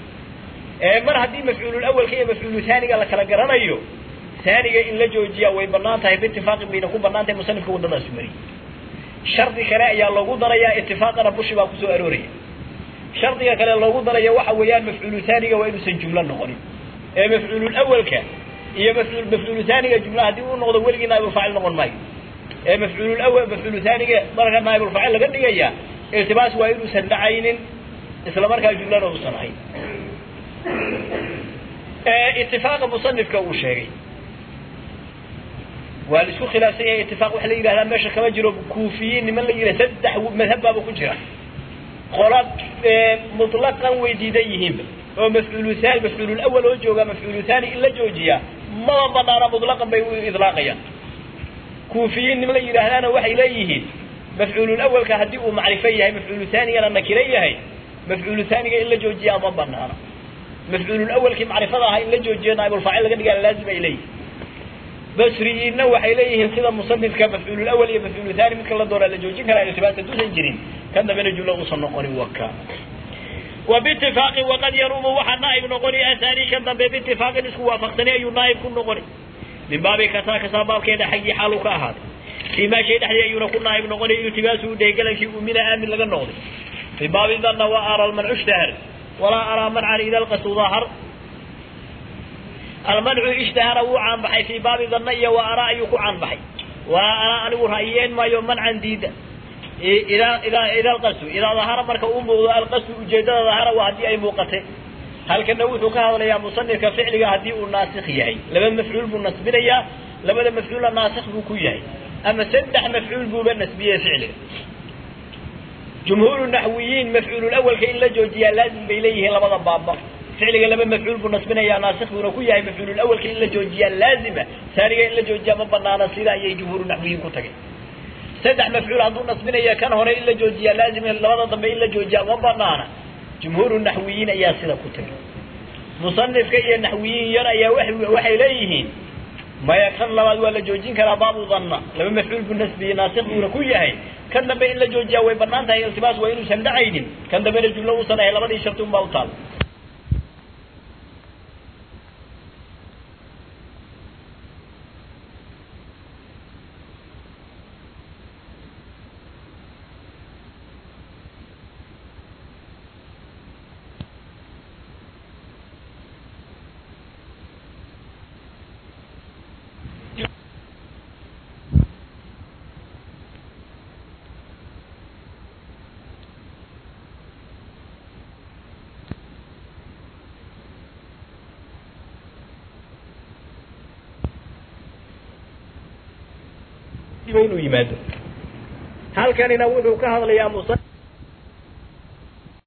mar haddii mafcuulul awalka iyo mafcuulu haaniga la kala garanayo haaniga in la joojiyaa way banaan tahay biitifaaqin bayna ku banaan tahay musanifka waddadaas mariyey shardi kale ayaa loogu darayaa itifaaqana bushi baa kusoo arooraya shardiga kale loogu daraya waxa weeyaan mafcuulu haaniga waa inuusan jumlo noqonin ee mafcuulul awalka iyo mafcuul mafcuulu haaniga jumla haddii uu noqdo weligii naa'ibulfaacil noqon maayo ee mafcuulul awal mafcuulu haaniga marka naa'ibulfaacil laga dhigaya iltibaas waa inuusan dhacaynin isla markaa jumlana uusan ahayn itifaaqa musanifka uu sheegay waa la isku khilaafsan yahay itifaaq waxa la yidhahdaa meesha kama jiro kuufiyiin niman la yidhah saddex madhab baaba ku jira qola mutlaqan way diidan yihiinba oo mafcuulu haani mafcuulul awal oo jooga mafcuulu haani in la joojiyaa maba banaana mutlaqan bay u idlaaqayaan kuufiyiin niman la yidhaahdaana waxay leeyihiin mafcuulul awalka haddii uu macrifo yahay mafcuulu haanigana nakiro yahay mafcuulu haaniga in la joojiyaa ma banaana mafcuulul awalkii macrifada ahaa in la joojiyo naa'ibulfaacil laga dhigaa laazim ay leeyihin basriyiinna waxay leeyihiin sida musanifka mafcuulul awal iyo mafcuulu haani midka la doonaa la joojin karaa iltibaas hadduusan jirin kan dambena jumlo uusan noqonin waka وباتفاق وقد يروم وحا نائب نقوني أثاني كان ضمن باتفاق اسكو وافقتني أي نائب كن نقوني من باب كسا كسا باب كيدا حقي حالك أهاد فيما شيء دحدي أي نكون نائب نقوني التباسه ديقلا شيء من آمن لغا نقوني في باب ظن وأرى المنع اشتهر ولا أرى منعا إذا القصد ظاهر المنع اشتهر وعن بحي في باب ظن وأرى أيك عن بحي وأرى أن رأيين ما يوم منعا ديدا إذا إذا إذا القصد إذا ظهر مرك أمه القصد وجد ظهر وهدي أي موقته هل كان نوث كهذا يا مصنف كفعل هدي الناسخ يعي لما مفعول بالنسبة لما مفعول الناسخ بكوياي ama saddex mafcuul buuba nasbiyey ficliga jumhuuru naxwiyiin mafcuululawalka in la joojiyaa laazim bay leeyihiin labada baaba ficliga laba mafcuul buu nasbinayaa naasikh buuna ku yahay mafcuululawalka in la joojiyaa laazima saaniga in la joojiyaa ma banaana sida ayay jumhuuru naxwiyiin ku tagay saddex mafcuul hadduu nasbinaya kan hore in la joojiyaa laazim labada dambe in la joojiyaa ma banaana jumhuuru naxwiyiin ayaa sida ku tagay musanifka iyo naxwiyiin yar ayaa waxay leeyihiin maya kan labaad waa la joojin karaa baabu danna laba mafcuul buu nasbiyey naasikh buuna ku yahay kan dambe in la joojiyaa way banaan tahay iltibaas waa inuusan dhacaynin kan dambena jumlo uusan ahay labadii sharti unbaa u taal inuu yimaado halkanina wuxuu ka hadlayaa musa